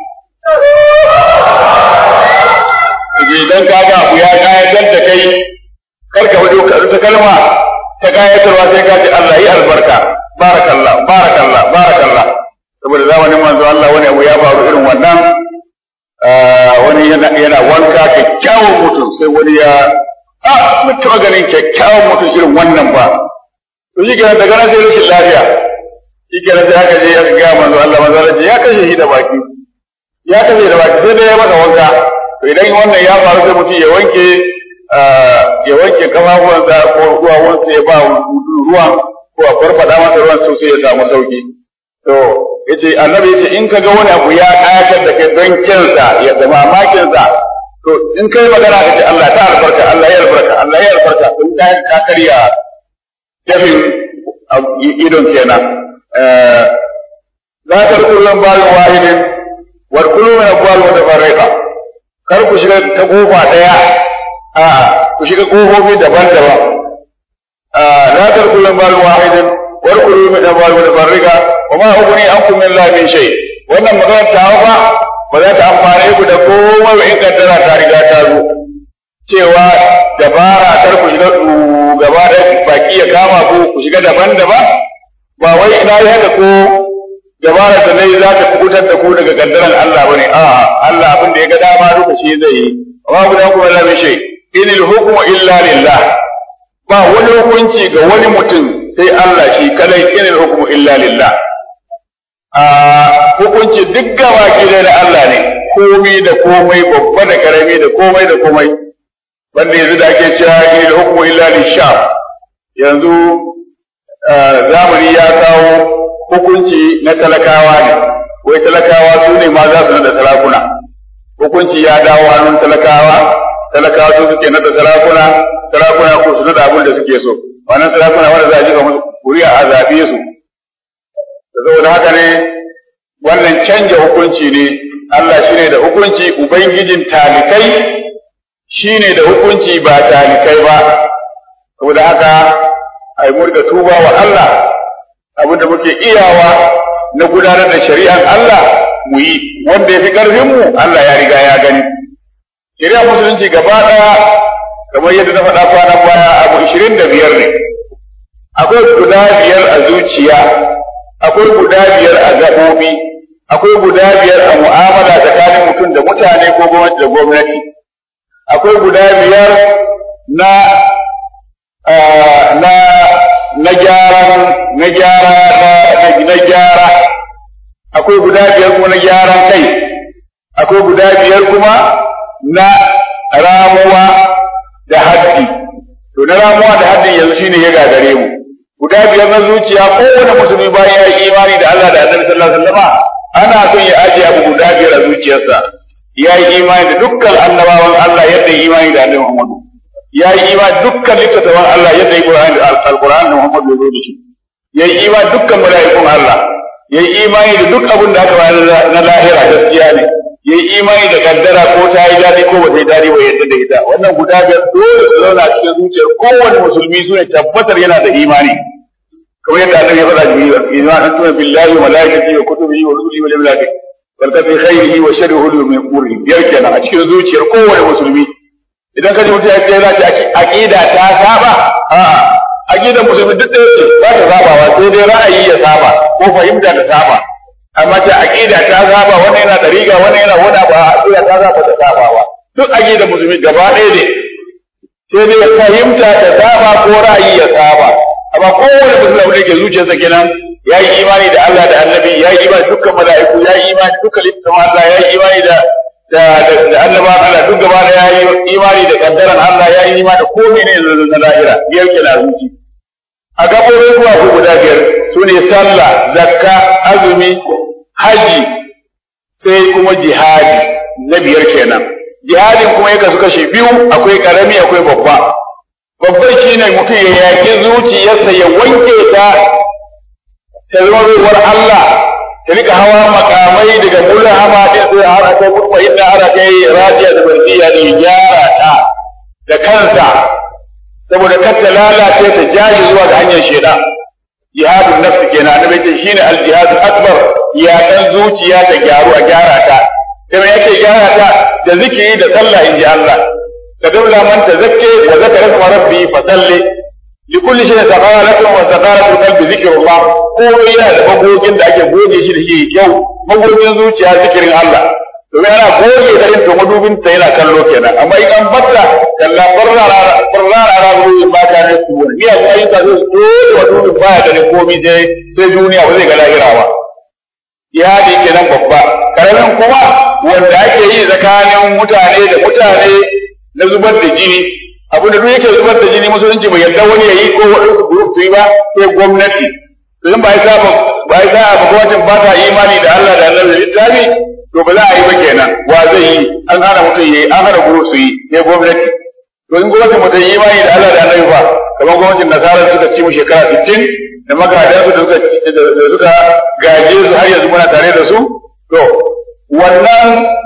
idan ka ga abu ya kayatar da kai kar ka fito ka ta kalma ta kayatarwa sai ka ce Allah yi albarka barakallah barakallah barakallah saboda zamanin manzo Allah wani abu ya faru irin wannan wani yana wanka kyakkyawan mutum sai wani ya a mu taɓa ganin kyakkyawan mutum irin wannan ba to shi kenan daga nan sai rashin lafiya shi kenan sai aka je aka gaya manzo Allah manzo Allah ya kashe shi da baki ya kashe da baki sai dai ya masa wanka to idan wannan ya faru sai mutum ya wanke ya wanke kafafuwansa ko ruwawansa ya ba ruwan ko a farfada masa ruwan sosai ya samu sauki to yace annabi yace in ka ga wani abu ya kayatar da kai don kinsa ya da mamakin sa to in kai magana ka ce Allah ta albarka Allah ya albarka Allah ya albarka in ka ka karya tafin idon kenan la tarkulun bal wahidin wa kullu min aqwal mutafarriqa kar ku shiga ta kofa daya a ku shiga kofofi daban-daban la tarkulun bal wahidin wa kullu min aqwal mutafarriqa wa ma ughni ankum min la min shay wannan magana ta ba ba za ta amfane ku da komai ba in kaddara ta riga ta zo cewa dabara kar ku shiga gaba da baki ya kama ku ku shiga daban-daban ba wai ina yi haka ko dabara da nayi za ta kubutar da ku daga kaddaran Allah bane a Allah abin da ya ga dama duka shi zai yi amma ku da ku Allah mai shay inil hukmu illa lillah ba wani hukunci ga wani mutum sai Allah shi kadai inil hukmu illa lillah a hukunci duk gaba ke da Allah ne komai da komai babba da karami da komai da komai wanda yanzu da ake cewa inil hukmu illa lisham yanzu zamani ya kawo hukunci na talakawa ne wai talakawa su ne ma za su nada sarakuna hukunci ya dawo hannun talakawa talakawa su suke nada sarakuna sarakuna ko su nada abin da suke so wannan sarakuna wanda za a jika musu kuri'a a zaɓe su da saboda haka ne wannan canja hukunci ne Allah shine da hukunci ubangijin talikai shine da hukunci ba talikai ba saboda haka ai murga tuba wa Allah abinda muke iyawa na gudanar da shari'ar Allah mu yi wanda ya fi ƙarfinmu Allah ya riga ya gani. Shari'ar musulunci gaba ɗaya kamar yadda na faɗa kwanan baya abu ishirin da biyar ne. Akwai guda biyar a zuciya, akwai guda biyar a gaɓoɓi, akwai guda biyar a mu'amala tsakanin mutum da mutane ko gwamnati da gwamnati. Akwai guda biyar na na na gyaran na gyara na gyara akwai guda biyar kuma na gyaran kai akwai guda biyar kuma na ramuwa da haddi to na ramuwa da haddi yanzu shine ya gagare mu guda biyar na zuciya kowane musulmi bayan ya yi imani da Allah da Annabi sallallahu alaihi wasallam ana son ya ajiye abu guda biyar a zuciyarsa ya yi imani da dukkan annabawan Allah yadda ya yi imani da Annabi Muhammadu ya yi imani dukkan littattafan Allah yadda ya Qur'ani da Al-Qur'an da Muhammad ya zo da shi ya yi imani dukkan mala'ikun Allah ya yi imani da duk abin da aka bayar na lahira gaskiya ne ya yi imani da kaddara ko ta yi daɗi ko ba ta yi daɗi ba yadda da ita wannan guda biyar dole su zauna a cikin zuciyar kowane musulmi su ne tabbatar yana da imani kamar yadda annabi ya faɗa jibril iman an tuna billahi wa malaikatihi wa kutubihi wa rusulihi wal yawmil akhir wal qadri khairihi wa sharrihi min umurihi biyar kenan a cikin zuciyar kowane musulmi idan ka ji mutum ya ce za ta aqida ta saba a'a aqidar musulmi duk ɗaya ce ba ta sabawa sai dai ra'ayi ya saba ko fahimta ta saba amma ta aqida ta saba wannan yana dariga wannan yana wani abu a aqida ta saba ta sabawa duk aqidar musulmi gaba ɗaya ne sai dai fahimta ta saba ko ra'ayi ya saba amma kowane musulmi da ke zuciyarsa kenan ya yi imani da Allah da annabi ya yi imani dukkan mala'iku ya yi imani dukkan littattafan Allah ya yi imani da da da annaba Allah duk gaba da yayi imani da kaddaran Allah ya yi imani da komai ne na lahira biyar ke na zuci a gaɓoɓin kuwa ku guda biyar su ne sallah zakka azumi haji sai kuma jihadi na biyar kenan jihadin kuma ya kasu kashe biyu akwai karami akwai babba babban shine mutum ya yaƙi zuciyarsa ya wanke ta ta zama baiwar Allah ta rika hawa makamai daga mulla hama din sai har akai kuma inda har akai radiya da bardiya ne gyara ta da kansa saboda kar ta lalace ta jaji zuwa ga hanyar sheda jihadun nafsi kenan annabi ce shine al jihadul akbar ya dan zuciya ta gyaru a gyara ta kuma yake gyara ta da zikiri da sallah inji Allah ka daula man tazakke wa zakara isma rabbi fa salli li kulli shay'in saqalatun wa saqalatul qalbi zikrullah ko yana da magogin da ake goge shi da shi kyau magogin zuciya zikirin Allah domin ana goge da yin to madubin ta yana kallo kenan amma in an batta kalla barra barra ara ruwan ba ta ne su ni a kai ka zo dole madubin ba ya ganin komai sai sai duniya ba zai ga lahira ba ya da kenan babba karamin kuma wanda ake yi tsakanin mutane da mutane na zubar da jini abinda duk yake zubar da jini musulunci bai yarda wani ya yi ko waɗansu group su yi ba sai gwamnati don ba ya sa ba ya sa ba gwamnatin ba ta imani da Allah da Allah da littafi to ba za a yi ba kenan wa zai yi an hana mutum yi an hana group su yi sai gwamnati to in gwamnatin mutum yi imani da Allah da Allah ba kamar gwamnatin nasara suka ci mu shekara 60 da magadansu da suka da suka gaje su har yanzu muna tare da su to wannan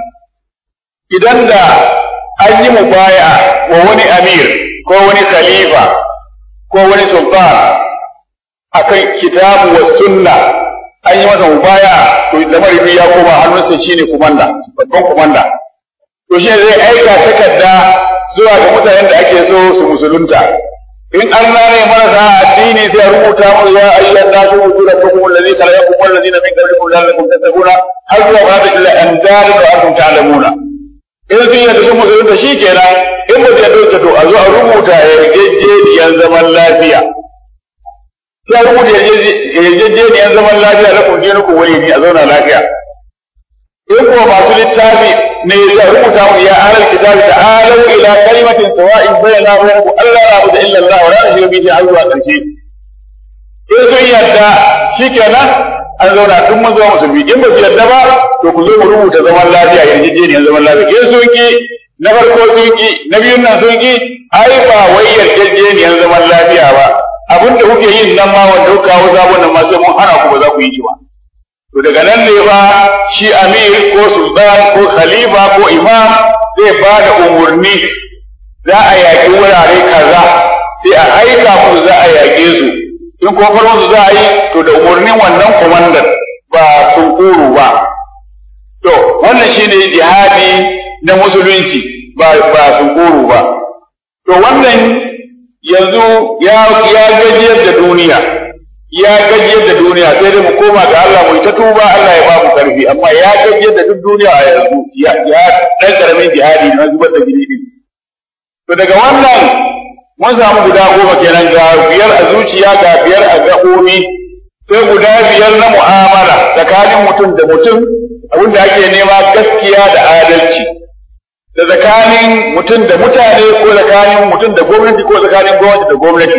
idan da an yi mubaya wa wani amir ko wani khalifa ko wani sultan akan kitabu wa sunna an yi masa mubaya to lamari ya koma hannunsa shine kumanda babban kumanda to shi zai aika takarda zuwa ga mutanen da ake so su musulunta in Allah ne marasa addini sai ya rubuta mu ya ayyuhan nasu wujudakum allazi khalaqakum wal ladina min qablikum la'allakum tattaquna har zuwa ba da illa an daru da antum ta'lamuna in sun yadda sun musulunta shi kenan in ba ta dauke to a zo a rubuta yarjejeniyar zaman lafiya sai a rubuta yarjejeniyar zaman lafiya na kun dinu ku wani ne a zauna lafiya in kuma masu littafi ne ya rubuta mu ya alal kitabi ta'alu ila kalimatin sawa'in bainana wa bainakum alla na'budu illa Allah wa la nushriku bihi har zuwa ƙarshe in sun yadda shikenan an zauna duk mun zama musulmi in ba su yadda ba to ku zo mu rubuta zaman lafiya yarjejeniyar zaman lafiya in sun ki na farko sun ki na biyun nan sun ki ai ba wai yarjejeniyar zaman lafiya ba abin da kuke yin nan ma wanda kuka kawo sabon nan ma sai mun hana ku ba za ku yi shi ba to daga nan ne ba shi amir ko sultan ko khalifa ko imam zai ba da umarni za a yaƙi wurare kaza sai a aika musu za a yaƙe su in kuma farko za a yi to da umarnin wannan komandan ba sun kuru ba to wannan shine jihadi na musulunci ba ba sun kuru ba to wannan yanzu ya ya gajiyar da duniya ya gajiyar da duniya sai dai mu koma ga Allah mu ta tuba Allah ya ba mu karfi amma ya gajiyar da duk duniya a yanzu ya ya dan karamin jihadi na zubar da jini din to daga wannan mun samu guda goma kenan ga biyar a zuciya ga biyar a gaɓoɓi sai guda biyar na mu'amala tsakanin mutum da mutum abinda ake nema gaskiya da adalci da tsakanin mutum da mutane ko tsakanin mutum da gwamnati ko tsakanin gwamnati da gwamnati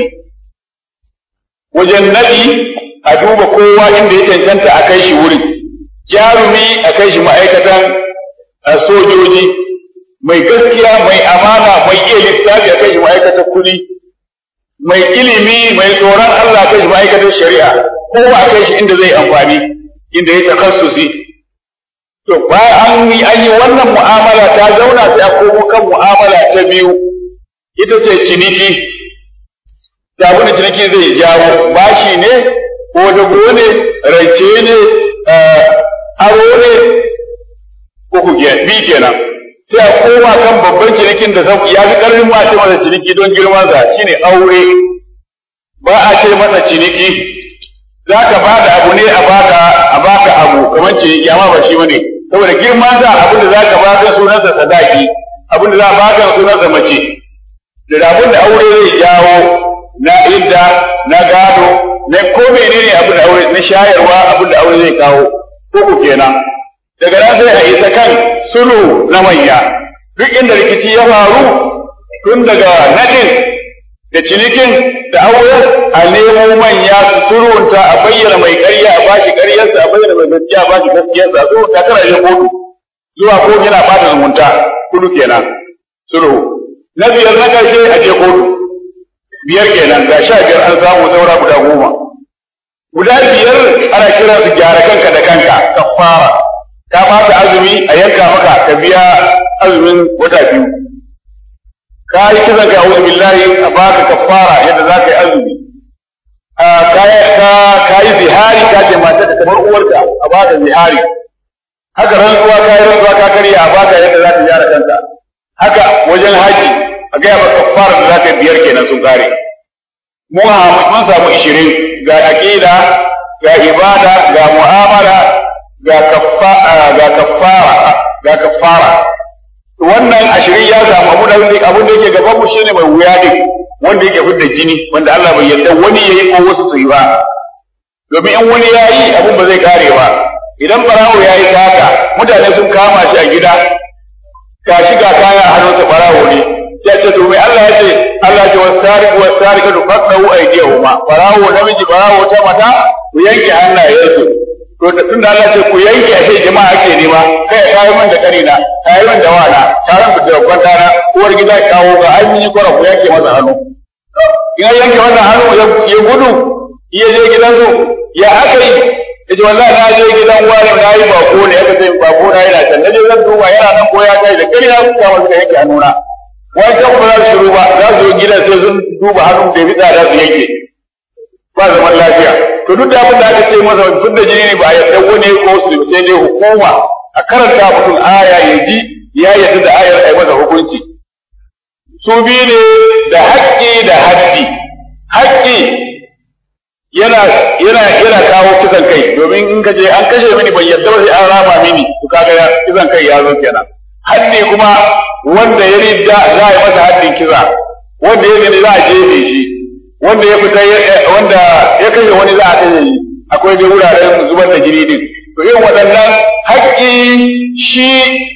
wajen naɗi a duba kowa inda ya cancanta a kai shi wuri jarumi a kai shi ma'aikatan sojoji mai gaskiya mai amana mai iya lissafi a kai shi ma'aikatar kuɗi mai ilimi mai tsoron Allah a kai shi ma'aikatar shari'a kowa a kai shi inda zai amfani inda ya takassusi to bayan an yi an yi wannan mu'amala ta zauna sai a komo kan mu'amala ta biyu ita ce ciniki da abin da ciniki zai jawo bashi ne ko dago ne rance ne aro ne ko ku bi kenan sai a koma kan babban cinikin da ya fi ƙarfin ma ce masa ciniki don girman sa shine aure ba a ce masa ciniki za ka ba da abu ne a baka a baka abu kamar ciniki amma ba shi bane saboda girman sa abin da za ka ba kan sunansa sadaki abin da za a ba kan sunansa mace da abin da aure zai jawo na idda na gado na ko menene abin da aure na shayarwa abin da aure zai kawo ko ku kenan daga nan sai a isa kan sulhu na manya duk inda rikici ya faru tun daga nadin da cinikin da auren a nemo manya su surunta a bayyana mai ƙarya a bashi ƙaryarsa a bayyana mai gaskiya a bashi gaskiyarsa a surunta kana yin kotu zuwa kotu yana bata zumunta kudu kenan sulhu na biyar na ƙarshe a je kotu biyar kenan ga sha biyar an samu saura guda goma guda biyar ana kiran su gyara kanka da kanka kafara ka fasa azumi a yanka maka ka biya azumin wata biyu ka yi kisan ka a'udhu billahi a baka kafara yadda za ka yi azumi ka yi zihari ka ce mata da kamar uwarka a baka zihari haka rantsuwa ka yi rantsuwa ka karya a baka yadda za ka gyara kanka haka wajen haji a gaya maka kafara da za ka yi biyar kenan sun kare mu mun samu ishirin ga aqida ga ibada ga mu'amala ga kafara ga kafara ga kafara wannan ashirin ya samu abu da abun da yake gaban mu shine mai wuya din wanda yake fidda jini wanda Allah bai yarda wani yayi ko wasu su yi ba domin in wani yayi abun ba zai kare ba idan barawo yayi kaka mutane sun kama shi a gida ka shiga kaya a hannunsa barawo ne sai ce to mai Allah ya ce Allah ya ce wasariqu wasariqatu faqahu aydiyahuma barawo namiji barawo ta mata ku yanke hannayensu to da tunda Allah ce ku yanke a sai jama'a ake nema kai ya kayi min da karina kayi min da wana taron ku da kwanta na uwar gida kawo ga an yi kwara ku yanke masa hannu in an yanke wannan hannu ya gudu ya je gidansu ya aka yi ya ce wallahi na je gidan wani na yi bako ne aka ce bako na yana can na je zan duba yana nan ko ya kai da karina ku kama suka yanke hannuna wani kan ba za su shiru ba za su yi gidan sai sun duba hannun da ya fi tsada su yanke ba zaman lafiya to duk da abin da aka ce masa fidda jini ne ba a yarda wani ko su sai dai hukuma a karanta mutum aya ya ji ya yarda da ayar ai masa hukunci su biyu ne da haƙƙi da haddi haƙƙi yana yana yana kawo kisan kai domin in ka je an kashe mini ban yarda ba sai an rama mini to kaga kisan kai ya zo kenan haddi kuma wanda ya ridda za a yi masa haddin kisa wanda ya gani za a jefe shi wanda ya fita wanda ya kashe wani za a kashe shi akwai dai wuraren zubar da jini din to irin waɗannan haƙƙi shi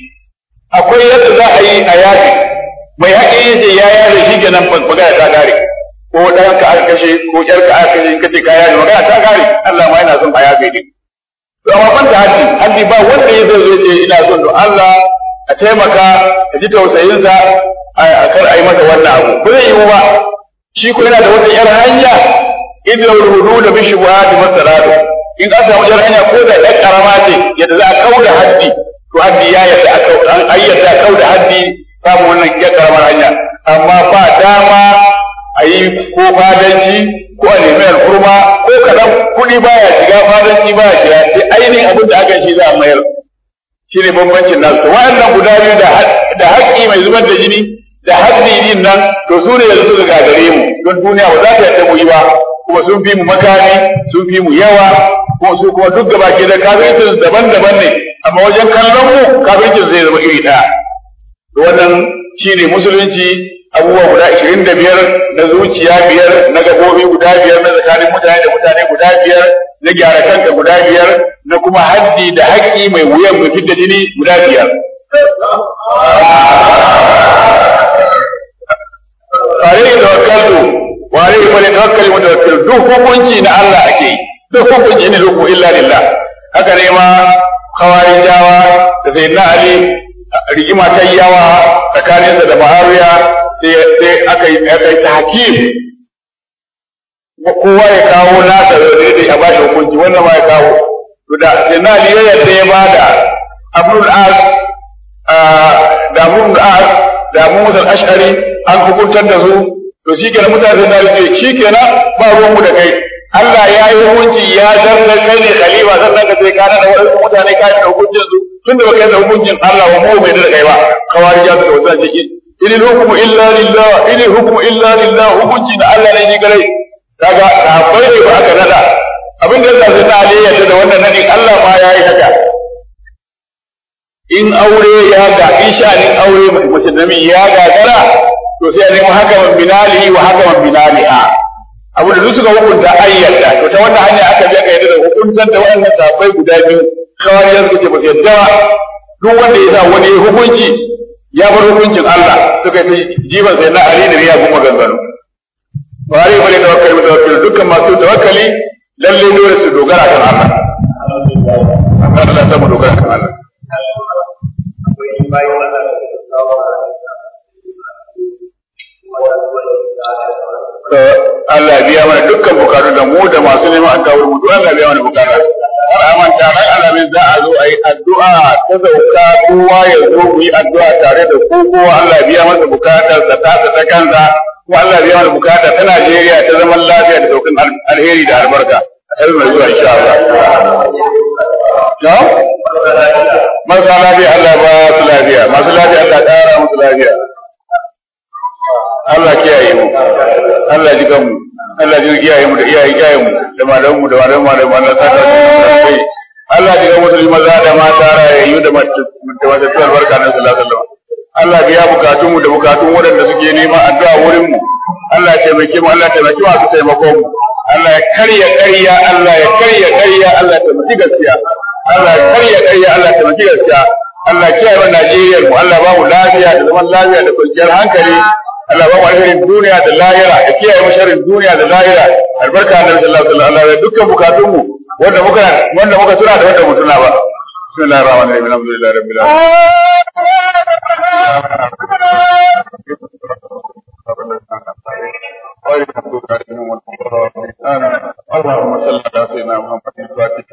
akwai yadda za a yi a yaƙi mai haƙƙi ya ce ya yaƙi shi kenan magana ta kare ko ɗan ka aka kashe ko ƴar ka aka kashe kace ka yaƙi magana ta kare Allah ma yana son a yaƙi din to amma ban da haddi haddi ba wanda ya zai ce ina son don Allah a taimaka a ji tausayinsa a kar a yi masa wannan abu ba zai yiwu ba shi ko yana da wata yar hanya idda rudu da bishi wa da masalatu in an samu yar hanya ko da ɗan karama ce yadda za a kauda haddi to haddi ya yadda aka an ayyata kauda haddi samu wannan yar karamar hanya amma ba dama a yi ko fadanci ko a nemi al'urma ko kadan kuɗi baya shiga fadanci baya shiga sai ainihin abin da aka shi za a mayar shi ne bambancin nasu to wa'annan guda biyu da haƙƙi mai zubar da jini da haddi din nan to su ne yanzu suka gagare mu don duniya ba za ta yadda mu yi ba kuma sun fi mu makami sun fi mu yawa kuma su kuma duk gaba ke da kafircin daban-daban ne amma wajen kallon mu kafircin zai zama iri ɗaya wannan shine musulunci abubuwa guda ashirin da biyar na zuciya biyar na gabobi guda biyar na tsakanin mutane da mutane guda biyar na gyara kanka guda biyar na kuma haddi da haƙƙi mai wuyan mutum da jini guda biyar alaihi tawakkaltu wa alaihi falyatawakkal mutawakkil duk hukunci na Allah ake yi duk hukunci ne zuku illa lillah haka ne ma khawarijawa da sayyidina ali rigima ta yawa tsakaninsa da Muawiya sai sai aka yi aka yi tahkim kowa ya kawo nasa da daidai a bashi hukunci wannan ma ya kawo to da sayyidina ali ya yadda ya bada Abdul As da Abdul As da Abu Musa Ash'ari an hukuntar da su to shikenan mutane da ce shikenan ba ruwan mu da kai Allah ya yi hukunci ya zartar kai ne khalifa sannan ka sai kana da wasu mutane ka da hukuncin su tun da baka da hukuncin Allah wa mu bai da kai ba kawari ya suka wata ciki in hukmu illa lillah in hukmu illa lillah hukunci da Allah ne shi gare kaga sahabbai ne ba aka nada abin da zai ta aliyyata da wannan nadin Allah ma ya yi haka in aure ya ga in sha'anin aure mace da ya gagara to sai a nemi hakaman binalihi wa hakaman binaliha abu da suka hukunta ayyata to ta wannan hanya aka je aka yadda da hukuntar da wannan sahabbai guda biyu kawariyar suke ba su yadda duk wanda ya sa wani hukunci ya bar hukuncin Allah suka ce jiban sai na Ali da ya kuma gangano bari bari tawakkali mutawakkil dukkan masu tawakkali lalle dole su dogara kan Allah Allah ta mu dogara kan Allah Allah biya mana dukkan bukatu da mu da masu neman addu'a mu duk Allah biya mana bukata har amanta ran alamin za a zo a yi addu'a ta sauka kowa ya zo mu yi addu'a tare da ku kowa Allah biya masa bukatar sa ta ta kansa kuma Allah biya mana bukata ta Najeriya ta zaman lafiya da saukin alheri da albarka har mai zuwa insha Allah na marasa lafiya Allah ba su lafiya masu lafiya Allah ƙara musu lafiya Allah kiyaye mu Allah ji mu Allah ji kiyaye mu da iyaye kiyaye mu da malamu mu da malamu malamu Allah saka mu Allah ji mu musulmi maza da mata rayayyu da mace da mace tuwar barka na sallallahu alaihi wasallam Allah biya bukatun mu da bukatun waɗanda suke nema addu'a wurin mu Allah ya taimake mu Allah ya taimake masu taimako mu Allah ya karya ƙarya Allah ya karya ƙarya Allah ya taimaki gaskiya Allah ya karya ƙarya Allah ya taimaki gaskiya Allah ya kiyaye Najeriya mu Allah ba mu lafiya da zaman lafiya da kwanciyar hankali Allah ba mu alherin duniya da lahira ya kiyaye mu sharrin duniya da lahira albarka annabi sallallahu alaihi wasallam Allah dukkan bukatun mu wanda muka wanda muka tuna da wanda mu tuna ba bismillahir rahmanir rahim alhamdulillahi rabbil alamin اللهم صل على سيدنا محمد الفاتح